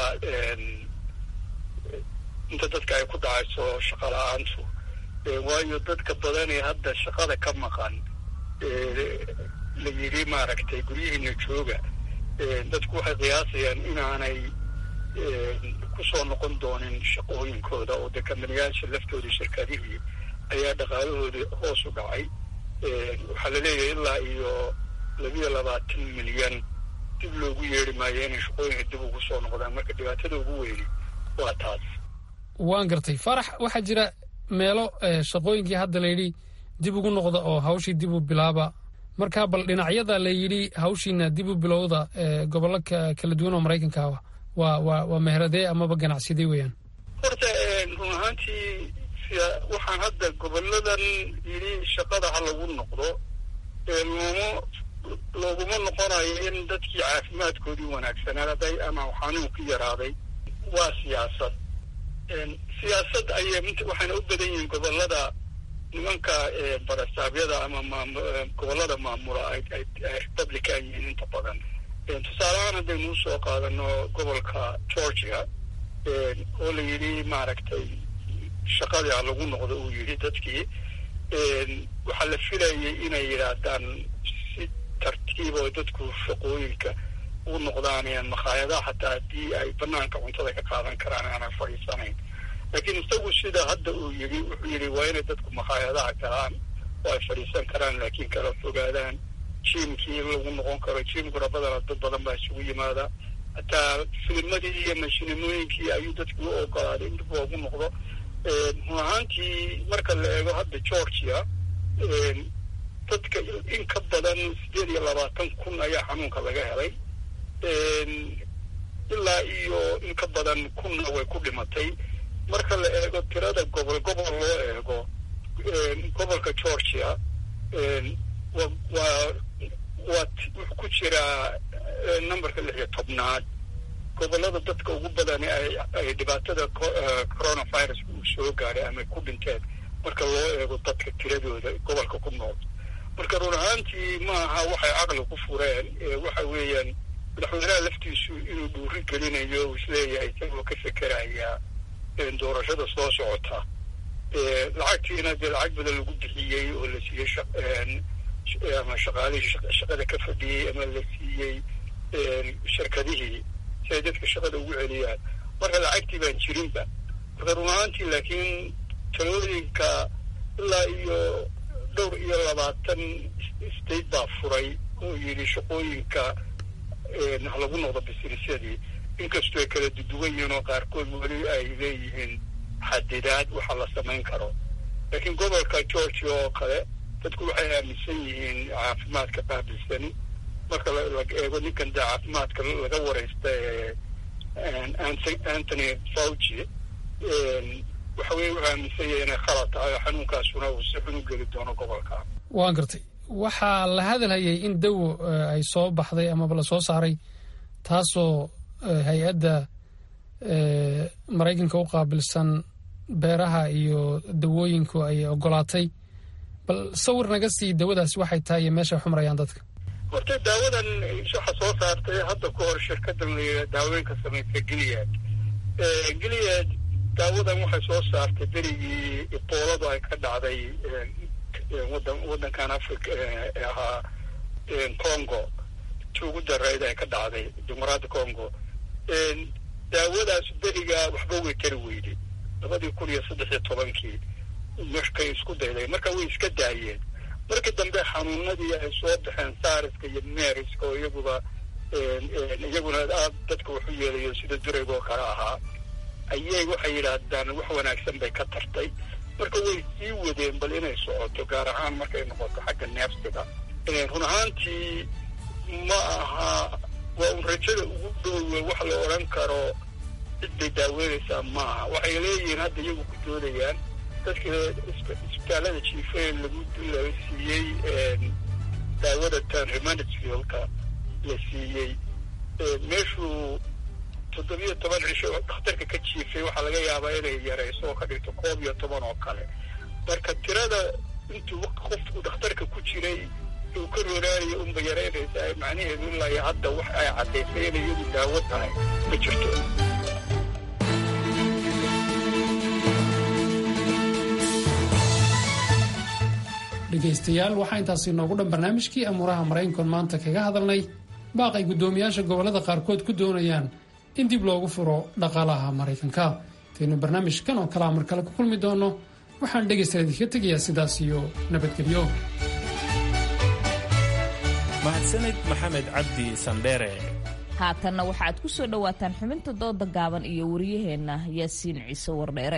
inta dadka ay ku dhacayso shaqala-aantu waayo dadka badan ee hadda shaqada ka maqan la yidhi maaragtay guryihiina jooga dadku waxay qiyaasayaan inaanay kusoo noqon doonin shaqooyinkooda oo dee kamaniyaasha laftooda shirkadihii ayaa dhaqaalahoodii hoos u dhacay waxaa la leeyahay ilaa iyo labiyo labaatan milyan dib loogu yeeri maayo inay shaqooyinka dib ugu soo noqdaan marka dhibaatada ugu weyni waa taas waan gartay farax waxaa jira meelo shaqooyinkii hadda layidhi dib ugu noqda oo hawshii dib u bilaaba marka bal dhinacyada la yidhi hawshiina dib u bilowda gobollo kala duwan oo maraykanka ah waa waa waa meheradee amaba ganacsidee weeyaan horta run ahaantii waxaan hadda goboladan yidhi shaqada ha lagu noqdo looma looguma noqonayo in dadkii caafimaadkoodii wanaagsanaaday ama xanuunku yaraaday waa siyaasad siyaasad ayay waxayna u badan yihiin gobolada nimanka barastaabyada ama maam gobolada maamula ay republican yihiin inta badan tusaalehaan haddaynu usoo qaadano gobolka georgia oo la yidhi maaragtay shaqadii ha lagu noqdo uu yidhi dadkii waxaa la filayay inay yidhaahdaan si tartiib oo dadku shaqooyinka u noqdaan makhaayadaha xataa haddii ay banaanka cuntada ka qaadan karaan aanan fadhiisanayn laakiin isagu sida hadda uu yidhi wuxuu yidhi waa inay dadku makhaayadaha galaan oo ay fadhiisan karaan laakiin kala fogaadaan jiimkii in lagu noqon karo jiimkuna badana dad badan baa isugu yimaada hataa filimadii iyo mashinimooyinkii ayuu dadku u ogolaaday in dib loogu noqdo run ahaantii marka la eego hadda georgia dadka in ka badan sideed iyo labaatan kun ayaa xanuunka laga helay ilaa iyo in ka badan kunna way ku dhimatay marka la eego tirada gobol gobol loo eego gobolka georgia wa waa waa wuxuu ku jiraa numberka lix iyo tobnaad gobolada dadka ugu badan ay ay dhibaatada coronavirus uu soo gaadhay ama ku dhinteen marka loo eego dadka tiradooda gobolka ku nool marka run ahaantii maaha waxay caqli ku fureen waxa weeyaan madaxweynaha laftiisu inuu dhuuri gelinayo uu isleeyahay isagoo ka fekeraya doorashada soo socota lacagtiina dee lacag badan lagu bixiyey oo la siiyey ama shaqaalihii shaqada ka fadhiyey ama la siiyey shirkadihii si ay dadka shaqada ugu celiyaan marka lacagtii baan jirinba marka run ahaantii laakiin talooyinka ilaa iyo dhowr iyo labaatan state baa furay oo yidhi shaqooyinka ha lagu noqdo bisirisyadii inkastoo ay kala duduwan yihiin oo qaarkood weli ay leeyihiin xadidaad waxa la samayn karo laakiin gobolka georgia oo kale dadku waxay aaminsan yihiin caafimaadka qaabilsani marka la eego ninkan dee caafimaadka laga wareysta ee anthony fauci waxa weye wuxuu aaminsan yahay inay khalad tahay oo xanuunkaasuna uu si xun u geli doono gobolka waan gartay waxaa la hadalhayay in dawo ay soo baxday amaba la soo saaray taasoo hay-adda maraykanka u qaabilsan beeraha iyo dawooyinku ay ogolaatay bal sawir naga sii dawadaasi waxay tahay iyo meesha xumarayaan dadka horta daawadan waxa soo saartay hadda ka hor shirkadan la daawooyinka samaysa giliad giliad daawadan waxay soo saartay berigii ibooladu ay ka dhacday wadan wadankan africa ee ahaa congo ti ugu darayd ay ka dhacday dimuqraadda congo daawadaas berigaa waxba way tari weyday labadii kun iyo saddex iyo tobankii markay isku dayday marka way iska daayeen markii dambe xanuunadii ay soo baxeen saariska iyo meeriska oo iyaguba iyaguna aad dadka waxu yeelayo sida durayga oo kale ahaa ayay waxay yidhaahdaan wax wanaagsan bay ka tartay marka way sii wadeen bal inay socoto gaar ahaan markay noqoto xagga neefsiga run ahaantii ma aha waa un rajada ugu dhowe wax la odhan karo cid bay daaweynaysaa maaha waxay leeyihiin hadda iyagu ku doodayaan dadka isbitaalada jiifeen lagu la siiyey daawada tan remanitsfieldka la siiyey meeshuu toddobiyo toban cisho dhakhtarka ka jiifay waxaa laga yaabaa inay yarayso oo ka dhigto koob iyo toban oo kale marka tirada intuu qofku dhakhtarka ku jiray uu ka rooraanayo unba yaraynaysaa macnaheedu ilaa iyo hadda wax ay caddaysay inay iyadu daawo tahay ma jirto dhegaystayaal waxaa intaasi noogu dhan barnaamijkii amuuraha maraykankoon maanta kaga hadalnay baaq ay guddoomiyaasha gobollada qaarkood ku doonayaan in dib loogu furo dhaqaalaha maraykanka intaynu barnaamijkan oo kalea mar kale ku kulmi doonno waxaan dhegaystayaal idinkaga tegayaa sidaas iyo nabadgelyo mahadsanid maxamed cabdi sandheere haatanna waxaad ku soo dhowaataan xubinta dooda gaaban iyo waryaheenna yaasiin ciise wardheere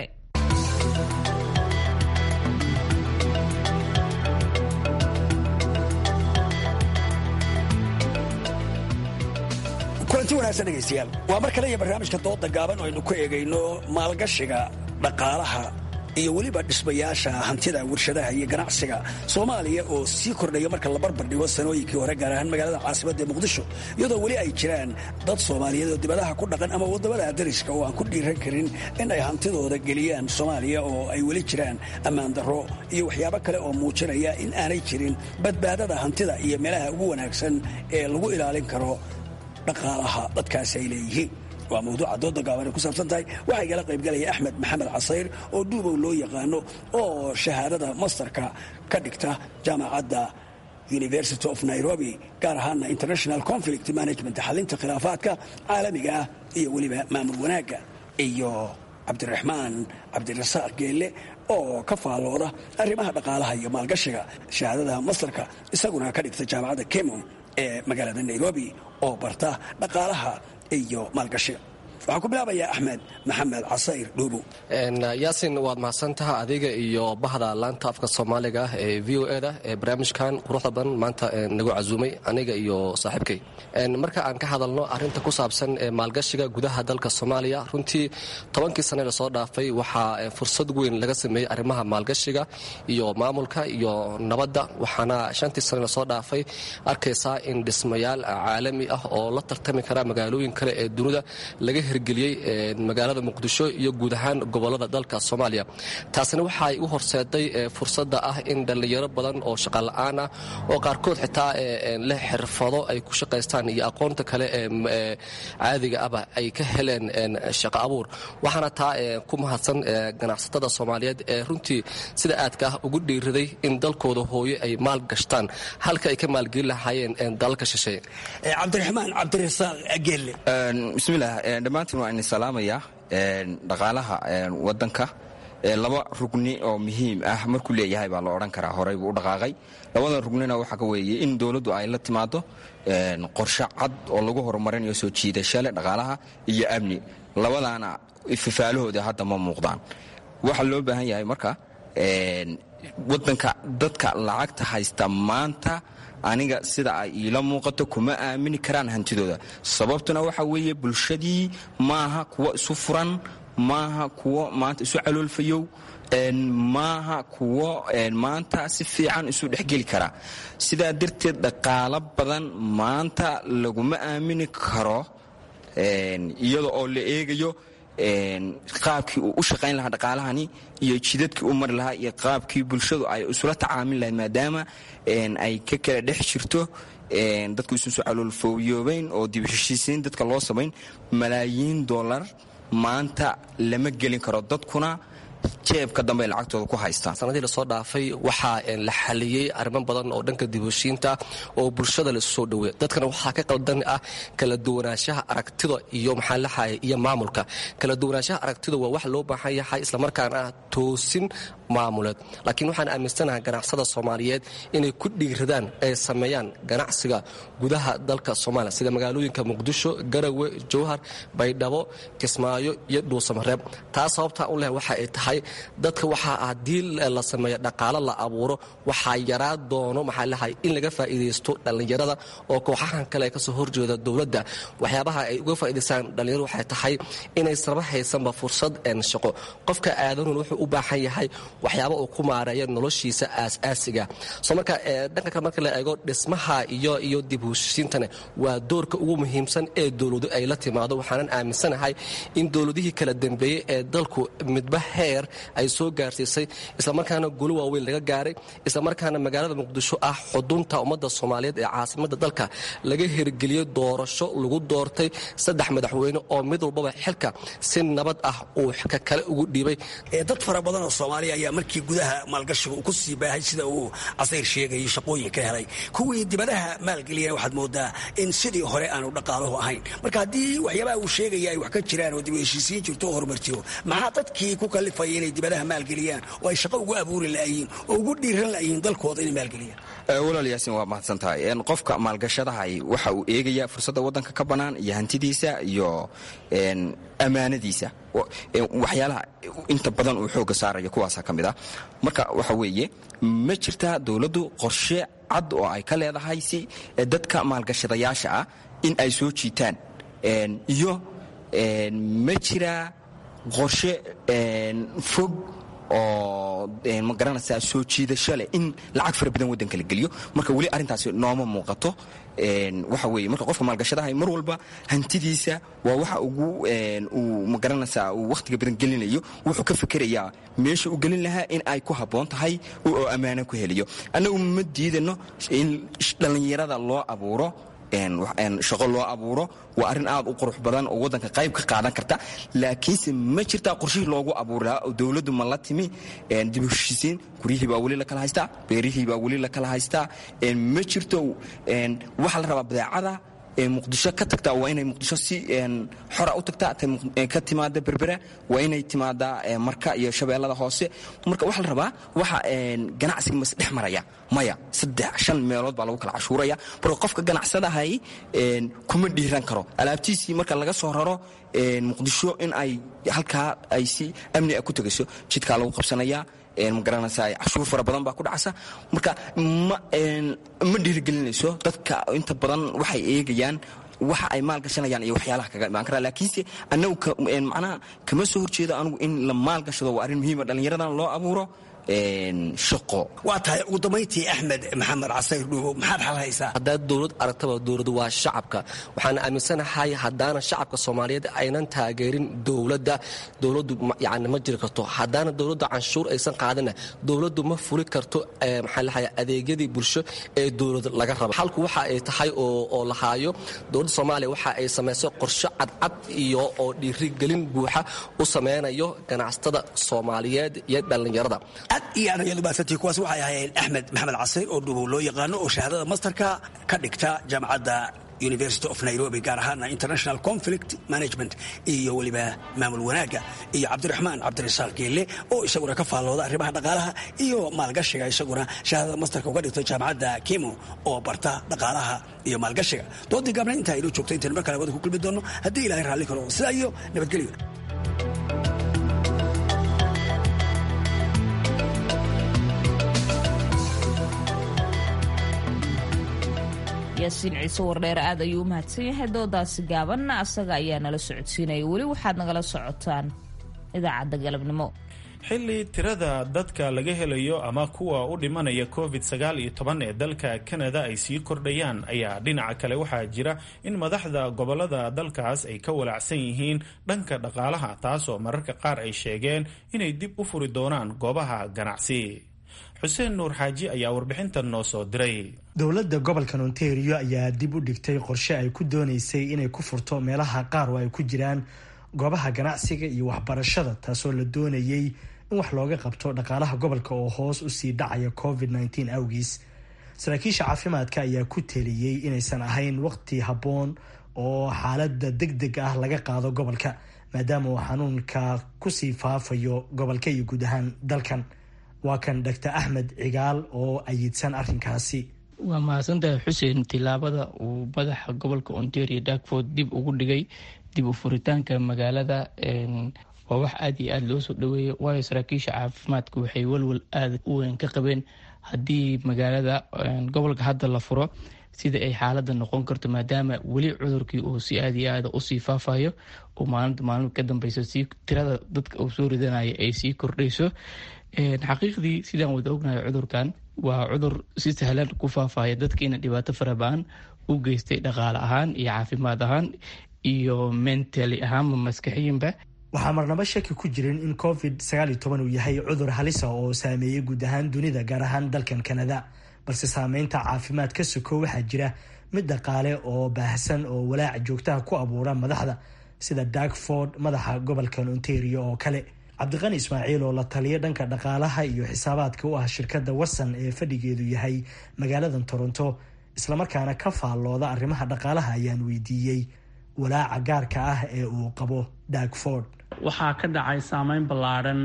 kulanti wanaagsan dhegaystayaal waa mar kale iyo barnaamijka dooda gaaban oo aynu ku eegayno maalgashiga dhaqaalaha iyo weliba dhismayaasha hantida warshadaha iyo ganacsiga soomaaliya oo sii kordhaya marka la barbar dhigo sanooyinkii hore gaar ahaan magaalada caasimadda ee muqdisho iyadoo weli ay jiraan dad soomaaliyeed oo dibadaha ku dhaqan ama waddamada dariska oo aan ku dhiiran karin in ay hantidooda geliyaan soomaaliya oo ay weli jiraan ammaan darro iyo waxyaabo kale oo muujinaya in aanay jirin badbaadada hantida iyo meelaha ugu wanaagsan ee lagu ilaalin karo dhaqaalaha dadkaasi ay leeyihiin waa mawduuca dooda gaaban ay ku saabsan tahay waxaa igala qaybgalaya axmed maxamed casayr oo duubow loo yaqaano oo shahaadada masterka ka dhigta jaamacadda university of nairobi gaar ahaana international conflict management xalinta khilaafaadka caalamiga ah iyo weliba maamul wanaagga iyo cabdiraxmaan cabdirasaaq geelle oo ka faallooda arrimaha dhaqaalaha iyo maalgashiga shahaadada masterka isaguna ka dhigta jaamacadda kemon ee magaalada nairobi oo barta dhaqaalaha iyo maalgashiga waxaan ku bilaabayaa axmed maxamed casayr dhuubow yaasin waad mahadsantaha adiga iyo bahda laanta afka soomaaliga ee v o eda ee barnaamijkan quruxda badan maanta nagu casuumay aniga iyo saaxiibkay marka aan ka hadalno arinta ku saabsan maalgashiga gudaha dalka soomaaliya runtii tobankii sane lasoo dhaafay waxaa fursad weyn laga sameeyey arrimaha maalgashiga iyo maamulka iyo nabadda waxaana shantii sane lasoo dhaafay arkaysaa in dhismayaal caalami ah oo la tartami kara magaalooyin kale ee dunida laga hirgeliyey magaalada muqdisho iyo guud ahaan gobolada dalka soomaaliya taasina waxaay u horseeday fursadda ah in dhallinyaro badan oo shaqala-aan ah oo qaarkood xitaa leh xirfado ay ku shaqaystaan iyo aqoonta kale ee caadiga ahba ay ka heleen shaqo abuur waxaana taa ku mahadsan ganacsatada soomaaliyeed ee runtii sida aadka ah ugu dhiiraday in dalkooda hooyo ay maal gashtaan halka ay ka maalgelin lahaayeen dalalka shisheeye cabdiraxmaan cabdirasaaq geelle bismillaah dhammaantiin waa idin salaamayaa dhaqaalaha wadanka laba rugni oo muhiim ah markuu leeyahay baa la odhan karaa horey buu u dhaqaaqay labada rugnina waxaa ka weeye in dowladdu ay la timaado qorshe cad oo lagu horumarinayo soo jiidashale dhaqaalaha iyo amni labadaana fafaalahooda hadda ma muuqdaan waxaa loo baahan yahay marka wadanka dadka lacagta haysta maanta aniga sida ay iila muuqato kuma aamini karaan hantidooda sababtuna waxa weeye bulshadii maaha kuwo isu furan maaha kuwo maanta isu caloolfayow maaha kuwo maanta si fiican isu dhexgeli kara sidaa darteed dhaqaalo badan maanta laguma aamini karo iyada oo la eegayo qaabkii uu u shaqayn lahaa dhaqaalahani iyo jidadkii u mari lahaa iyo qaabkii bulshadu ay isula tacaamil lahayd maadaama ay ka kala dhex jirto dadku isusu caloolfooyoobayn oo dib heshiisiin dadka loo samayn malaayiin dollar maanta lama gelin karo dadkuna jeebka dambe ay lacagtooda ku haystaan sanadii lasoo dhaafay waxaa la xaliyey arrimo badan oo dhanka dibheshiinta oo bulshada la isu soo dhoweeya dadkana waxaa ka qaldan ah kala duwanaanshaha aragtida iyo maxaa laxaya iyo maamulka kala duwanaanshaha aragtida waa wax loo baahan yahay islamarkaana ah toosin maamuleed laakiin waxaan aaminsanahay ganacsada soomaaliyeed inay ku dhiiradaan ay sameeyaan ganacsiga gudaha dalka soomaaliya sida magaalooyinka muqdisho garawe jowhar baydhabo kismaayo iyo dhuusamareeb taas sababtaa u leh waxa ay tahay dadka waxaa haddii la sameeyo dhaqaalo la abuuro waxaa yaraa doono maxaa lahay in laga faa'iidaysto dhallinyarada oo kooxahan kale kasoo horjeeda dowladda waxyaabaha ay uga faa'iidaystaan dhallinyaradu waxay tahay inaysnaba haysanba fursad shaqo qofka aadanun wuxuu u baahan yahay waxyaaba uu ku maareeyo noloshiisa aas-aasiga soo marka dhanka kale marka la eego dhismaha iyo iyo dib heshiintana waa doorka ugu muhiimsan ee dowladu ay la timaado waxaanan aaminsanahay in dowladihii kala dambeeyey ee dalku midba heer ay soo gaarsiisay islamarkaana golo waaweyn laga gaaray islamarkaana magaalada muqdisho ah xudunta ummadda soomaaliyeed ee caasimada dalka laga hirgeliyey doorasho lagu doortay saddex madaxweyne oo mid walbaba xilka si nabad ah uu ka kale ugu dhiibay dad fara badan oo soomaaliya ayaa markii gudaha maalgashiga uu ku sii baahay sida uu casayr sheegayay shaqooyin ka helay kuwii dibadaha maalgeliyana waxaad moodaa in sidii hore aanu dhaqaaluhu ahayn marka haddii waxyaabaha uu sheegaya ay wax ka jiraan oo dib heshiisiin jirto oo horumar jiro maxaa dadkii ku kalifaya inay dibadaha maalgeliyaan oo ay shaqo ugu abuuri la'yiin oo ugu dhiiran la'yiin dalkooda inay maalgeliyaan walaal yaasin waa mahadsan tahay qofka maalgashadahay waxa uu eegayaa fursadda waddanka ka bannaan iyo hantidiisa iyo ammaanadiisa waxyaalaha inta badan uu xoogga saaraya kuwaasa ka mid ah marka waxa weeye ma jirtaa dowladdu qorshe cad oo ay ka leedahay si dadka maalgashadayaasha ah in ay soo jiitaan iyo ma jiraa qorshe fog oo ma garanaysaa soo jiidasho leh in lacag fara badan waddanka la geliyo marka weli arrintaasi nooma muuqato waxa weeye marka qofka maalgashadahay mar walba hantidiisa waa waxa ugu uu ma garanaysaa uu wakhtiga badan gelinayo wuxuu ka fikerayaa meesha uu gelin lahaa in ay ku habboon tahay oo ammaano ku heliyo annagu ma diidano in dhallinyarada loo abuuro shaqo loo abuuro waa arrin aad u qurux badan oo waddanka qayb ka qaadan karta laakiinse ma jirtaa qorshihii loogu abuuri lahaa oo dowladdu ma la timi dib u heshiisiin guryihii baa weli la kala haystaa beerihii baa weli la kala haystaa ma jirto waxaa la rabaa badeecada muqdisho ka tagtaa waa inay muqdisho si xora u tagtaa ka timaada berbera waa inay timaadaa marka iyo shabeellada hoose marka waxaa la rabaa waxa ganacsiga mas dhex maraya maya saddex shan meelood baa lagu kala cashuuraya marka qofka ganacsadahay kuma dhiiran karo alaabtiisii marka laga soo raro muqdisho in ay halkaa ay si amni a ku tegayso jidkaa lagu qabsanayaa ma garanaysaa cashuur fara badan baa ku dhacasa marka ma dhiirigelinayso dadka inta badan waxay eegayaan waxa ay maal gashanayaan iyo waxyaalaha kaga imaan karaa laakiinse annagu macnaha kama soo horjeedo anugu in la maal gashado waa arrin muhiima dhallinyaradan loo abuuro shaqo waa tahay ugu dambayntii axmed maxamed casayr dhuubo maxaad xal haysaa haddaad dowlad aragtaba dowladu waa shacabka waxaan aaminsanahay haddaana shacabka soomaaliyeed aynan taageerin dowladda dowladdu yani ma jiri karto haddaana dowladda canshuur aysan qaadina dowladdu ma fuli karto maxaa lahay adeegyadii bulsho ee dowlad laga raba xalku waxa ay tahay oo la haayo dowladda soomaaliya waxa ay samaysay qorshe cadcad iyo oo dhiirigelin buuxa u sameynayo ganacsatada soomaaliyeed iyo dhallinyarada aad iyo aad ayaad umaadsantihi kuwaas waxay ahaayeen axmed maxamed casayr oo dhubow loo yaqaano oo shahaadada mastarka ka dhigta jaamacadda university of nairobi gaar ahaana international conflict management iyo weliba maamul wanaagga iyo cabdiraxmaan cabdirasaaq geelle oo isaguna ka faallooda arrimaha dhaqaalaha iyo maalgashiga isaguna shahaadada mastarka uga dhigtay jaamacadda kimo oo barta dhaqaalaha iyo maalgashiga doodii gaabna intaa inoo joogto intaynu mar kale wada ku kulmi doonno haddii ilahay raalli karo sidaa iyo nabadgelyo yaasiin ciise wardheer aad ayuu u mahadsan yahay doodaasi gaabanna asaga ayaa nala socodsiinaya weli waxaad nagala socotaan idaacadda galabnimo xilli tirada dadka laga helayo ama kuwa u dhimanaya covid sagaal iyo toban ee dalka kanada ay sii kordhayaan ayaa dhinaca kale waxaa jira in madaxda gobolada dalkaas ay ka walacsan yihiin dhanka dhaqaalaha taasoo mararka qaar ay sheegeen inay dib u furi doonaan goobaha ganacsi xuseen nuur xaaji ayaa warbixintan noo soo diray dowladda gobolkan ontario ayaa dib u dhigtay qorshe ay ku doonaysay inay ku furto meelaha qaar oo ay ku jiraan goobaha ganacsiga iyo waxbarashada taasoo la doonayay in wax looga qabto dhaqaalaha gobolka oo hoos usii dhacaya covid nteen awgiis saraakiisha caafimaadka ayaa ku teliyey inaysan ahayn waqti habboon oo xaalada deg deg ah laga qaado gobolka maadaama uu xanuunka kusii faafayo gobolka iyo guud ahaan dalkan waa kan doctor axmed cigaal oo ayidsan arrinkaasi waa mahadsantahay xuseen tilaabada uu madaxa gobolka ontario darkford dib ugu dhigay dib u furitaanka magaalada waa wax aada iyo aada loo soo dhaweeyay waayo saraakiisha caafimaadka waxay walwal aada u weyn ka qabeen haddii magaalada gobolka hadda la furo sida ay xaaladda noqon karto maadaama weli cudurkii uu si aada iyo aada usii faafayo oo maalinta maalin ka dambeyso si tirada dadka uu soo ridanaya ay sii kordhayso xaqiiqdii sidaan wada ognahay cudurkan waa cudur si sahlan ku faafaya dadkiina dhibaato farabaan u geystay dhaqaale ahaan iyo caafimaad ahaan iyo mentally ahaanba maskaxiyanba waxaa marnaba shaki ku jirin in covid uu yahay cudur halisa oo saameeyey guud ahaan dunida gaar ahaan dalkan kanada balse saameynta caafimaad ka soko waxaa jira mid dhaqaale oo baahsan oo walaaca joogtaha ku abuura madaxda sida darkford madaxa gobolkan ontario oo kale cabdiqani ismaaciil oo la taliya dhanka dhaqaalaha iyo xisaabaadka u ah shirkadda watson ee fadhigeedu yahay magaaladan toronto islamarkaana ka faallooda arrimaha dhaqaalaha ayaan weydiiyey walaaca gaarka ah ee uu qabo darkford waxaa ka dhacay saameyn ballaadhan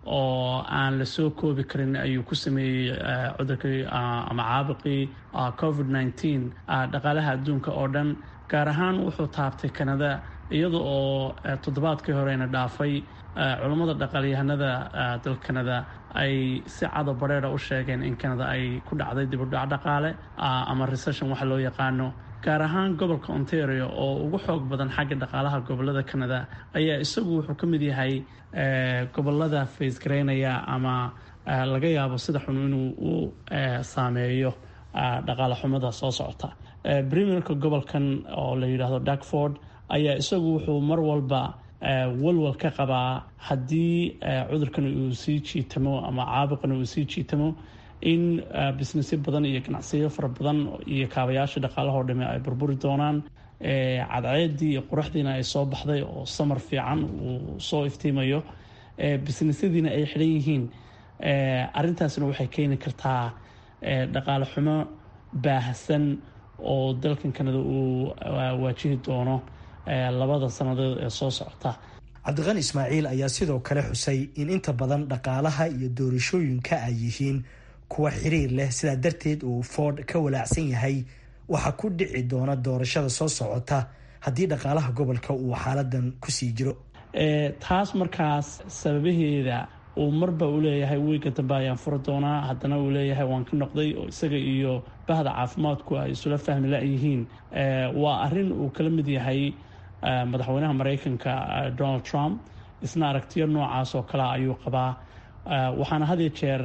oo aan la soo koobi karin ayuu ku sameeyey cudurkii ama caabuqii covid nteen dhaqaalaha adduunka oo dhan gaar ahaan wuxuu taabtay kanada iyada oo toddobaadkii horeyna dhaafay culammada dhaqaalyahanada dalka kanada ay si cado bareera u sheegeen in kanada ay ku dhacday dibudhac dhaqaale ama recession waxa loo yaqaano gaar ahaan gobolka ontario oo ugu xoog badan xagga dhaqaalaha gobolada canada ayaa isagu wuxuu ka mid yahay gobolada faysgareynaya ama laga yaabo sida xun inuu u saameeyo dhaqaale xumada soo socota premierka gobolkan oo la yidhaahdo darkford ayaa isagu wuxuu mar walba walwal ka qabaa haddii cudurkan uu sii jiitamo ama caabuqan uu sii jiitamo in businessyo badan iyo ganacsiyo fara badan iyo kaabayaasha dhaqaalahoo dhame ay burburi doonaan cadceedii iyo quruxdiina ay soo baxday oo samar fiican uu soo iftiimayo businessyadiina ay xidhan yihiin arintaasna waxay keeni kartaa dhaqaale xumo baahsan oo dalkan kanada uu waajihi doono labada sannadood ee soo socota cabdiqani ismaaciil ayaa sidoo kale xusay in inta badan dhaqaalaha iyo doorashooyinka ay yihiin kuwa xiriir leh sidaa darteed uu ford ka walaacsan yahay waxaa ku dhici doona doorashada soo socota haddii dhaqaalaha gobolka uu xaaladan kusii jiro taas markaas sababaheeda uu marba u leeyahay wiiga dambe ayaan furi doonaa haddana uu leeyahay waan ka noqday oo isaga iyo bahda caafimaadku ay isula fahmi la-yihiin waa arin uu kala mid yahay madaxweynaha mareykanka donald trump isna aragtiyo noocaas oo kale ayuu qabaa waxaana had iyo jeer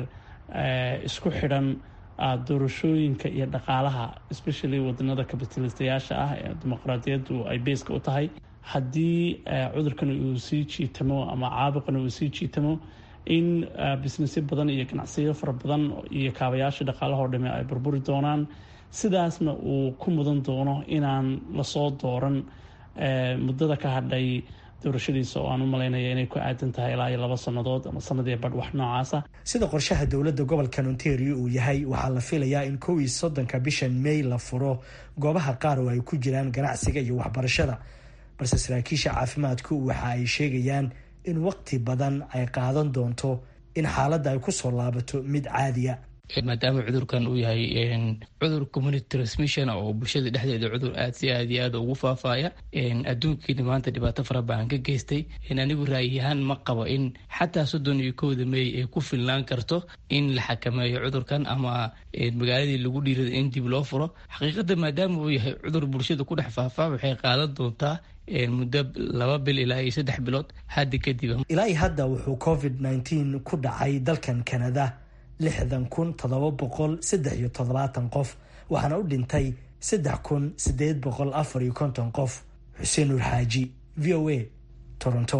isku xidhan doorashooyinka iyo dhaqaalaha especially wadanada kabitalistayaasha ah ee dimuqraadiyaddu ay beeska u tahay haddii cudurkan uu sii jiitamo ama caabuqan uu sii jiitamo in businessyo badan iyo ganacsiyo fara badan iyo kaabayaasha dhaqaalahoo dhame ay burburi doonaan sidaasna uu ku mudan doono inaan lasoo dooran muddada ka hadhay doorashadiisa oo aan u malaynaya inay ku aadan tahay ilaa iyo laba sannadood ama sanadii badh wax noocaasa sida qorshaha dowladda gobolkan ontario uu yahay waxaa la filayaa in kow iyo soddonka bishan may la furo goobaha qaar oo ay ku jiraan ganacsiga iyo waxbarashada balse saraakiisha caafimaadku waxa ay sheegayaan in waqti badan ay qaadan doonto in xaaladda ay ku soo laabato mid caadiya maadaama cudurkan uu yahay cudur community transmission oo bulshada dhexdeeda cudur aad si aad iyo aad ugu faafaya adduunkiina maanta dhibaato fara badan ka geystay anigu ra'yiyahaan ma qabo in xataa soddon iyo kowda meey ay ku filnaan karto in la xakameeyo cudurkan ama magaaladii lagu dhiirada in dib loo furo xaqiiqada maadaama uu yahay cudur bulshada ku dhex faafa waxay qaadan doontaa muddo laba bil ilaa iyo saddex bilood hadda kadib ilaa iyo hadda wuxuu covid nneteen ku dhacay dalkan canada lixdan kun toddoba boqol saddex iyo toddobaatan qof waxaana u dhintay saddex kun sideed boqol afar iyo konton qof xuseen nuur xaaji v o a toronto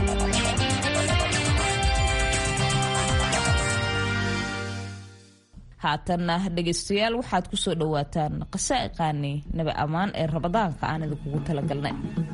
haatanna dhegaystayaal waxaad ku soo dhowaataan qasaa'iqaani nabi ammaan ee rabadaanka aan idinkugu talagalnay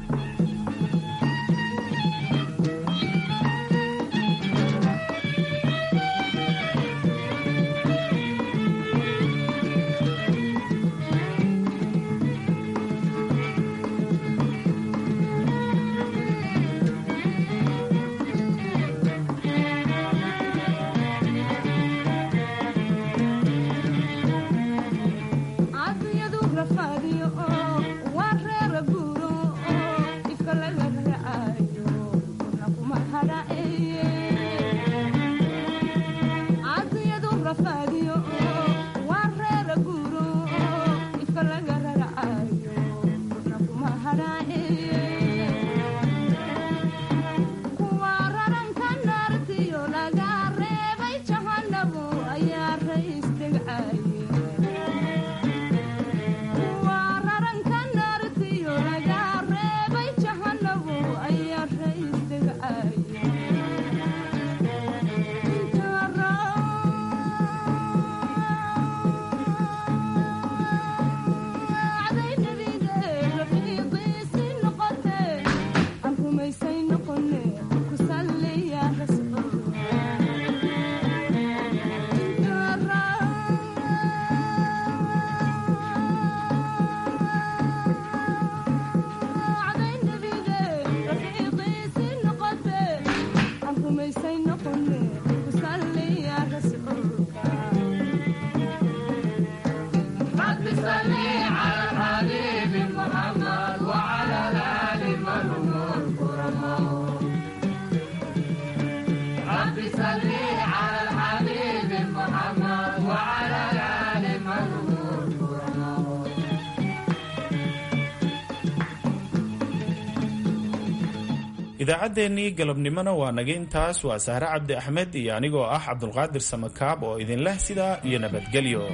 idaacaddeenii galabnimona waa naga intaas waa sahre cabdi axmed iyo anigoo ah cabdulqaadir samakaab oo idinleh sidaa iyo nabadgelyo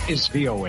is VOA.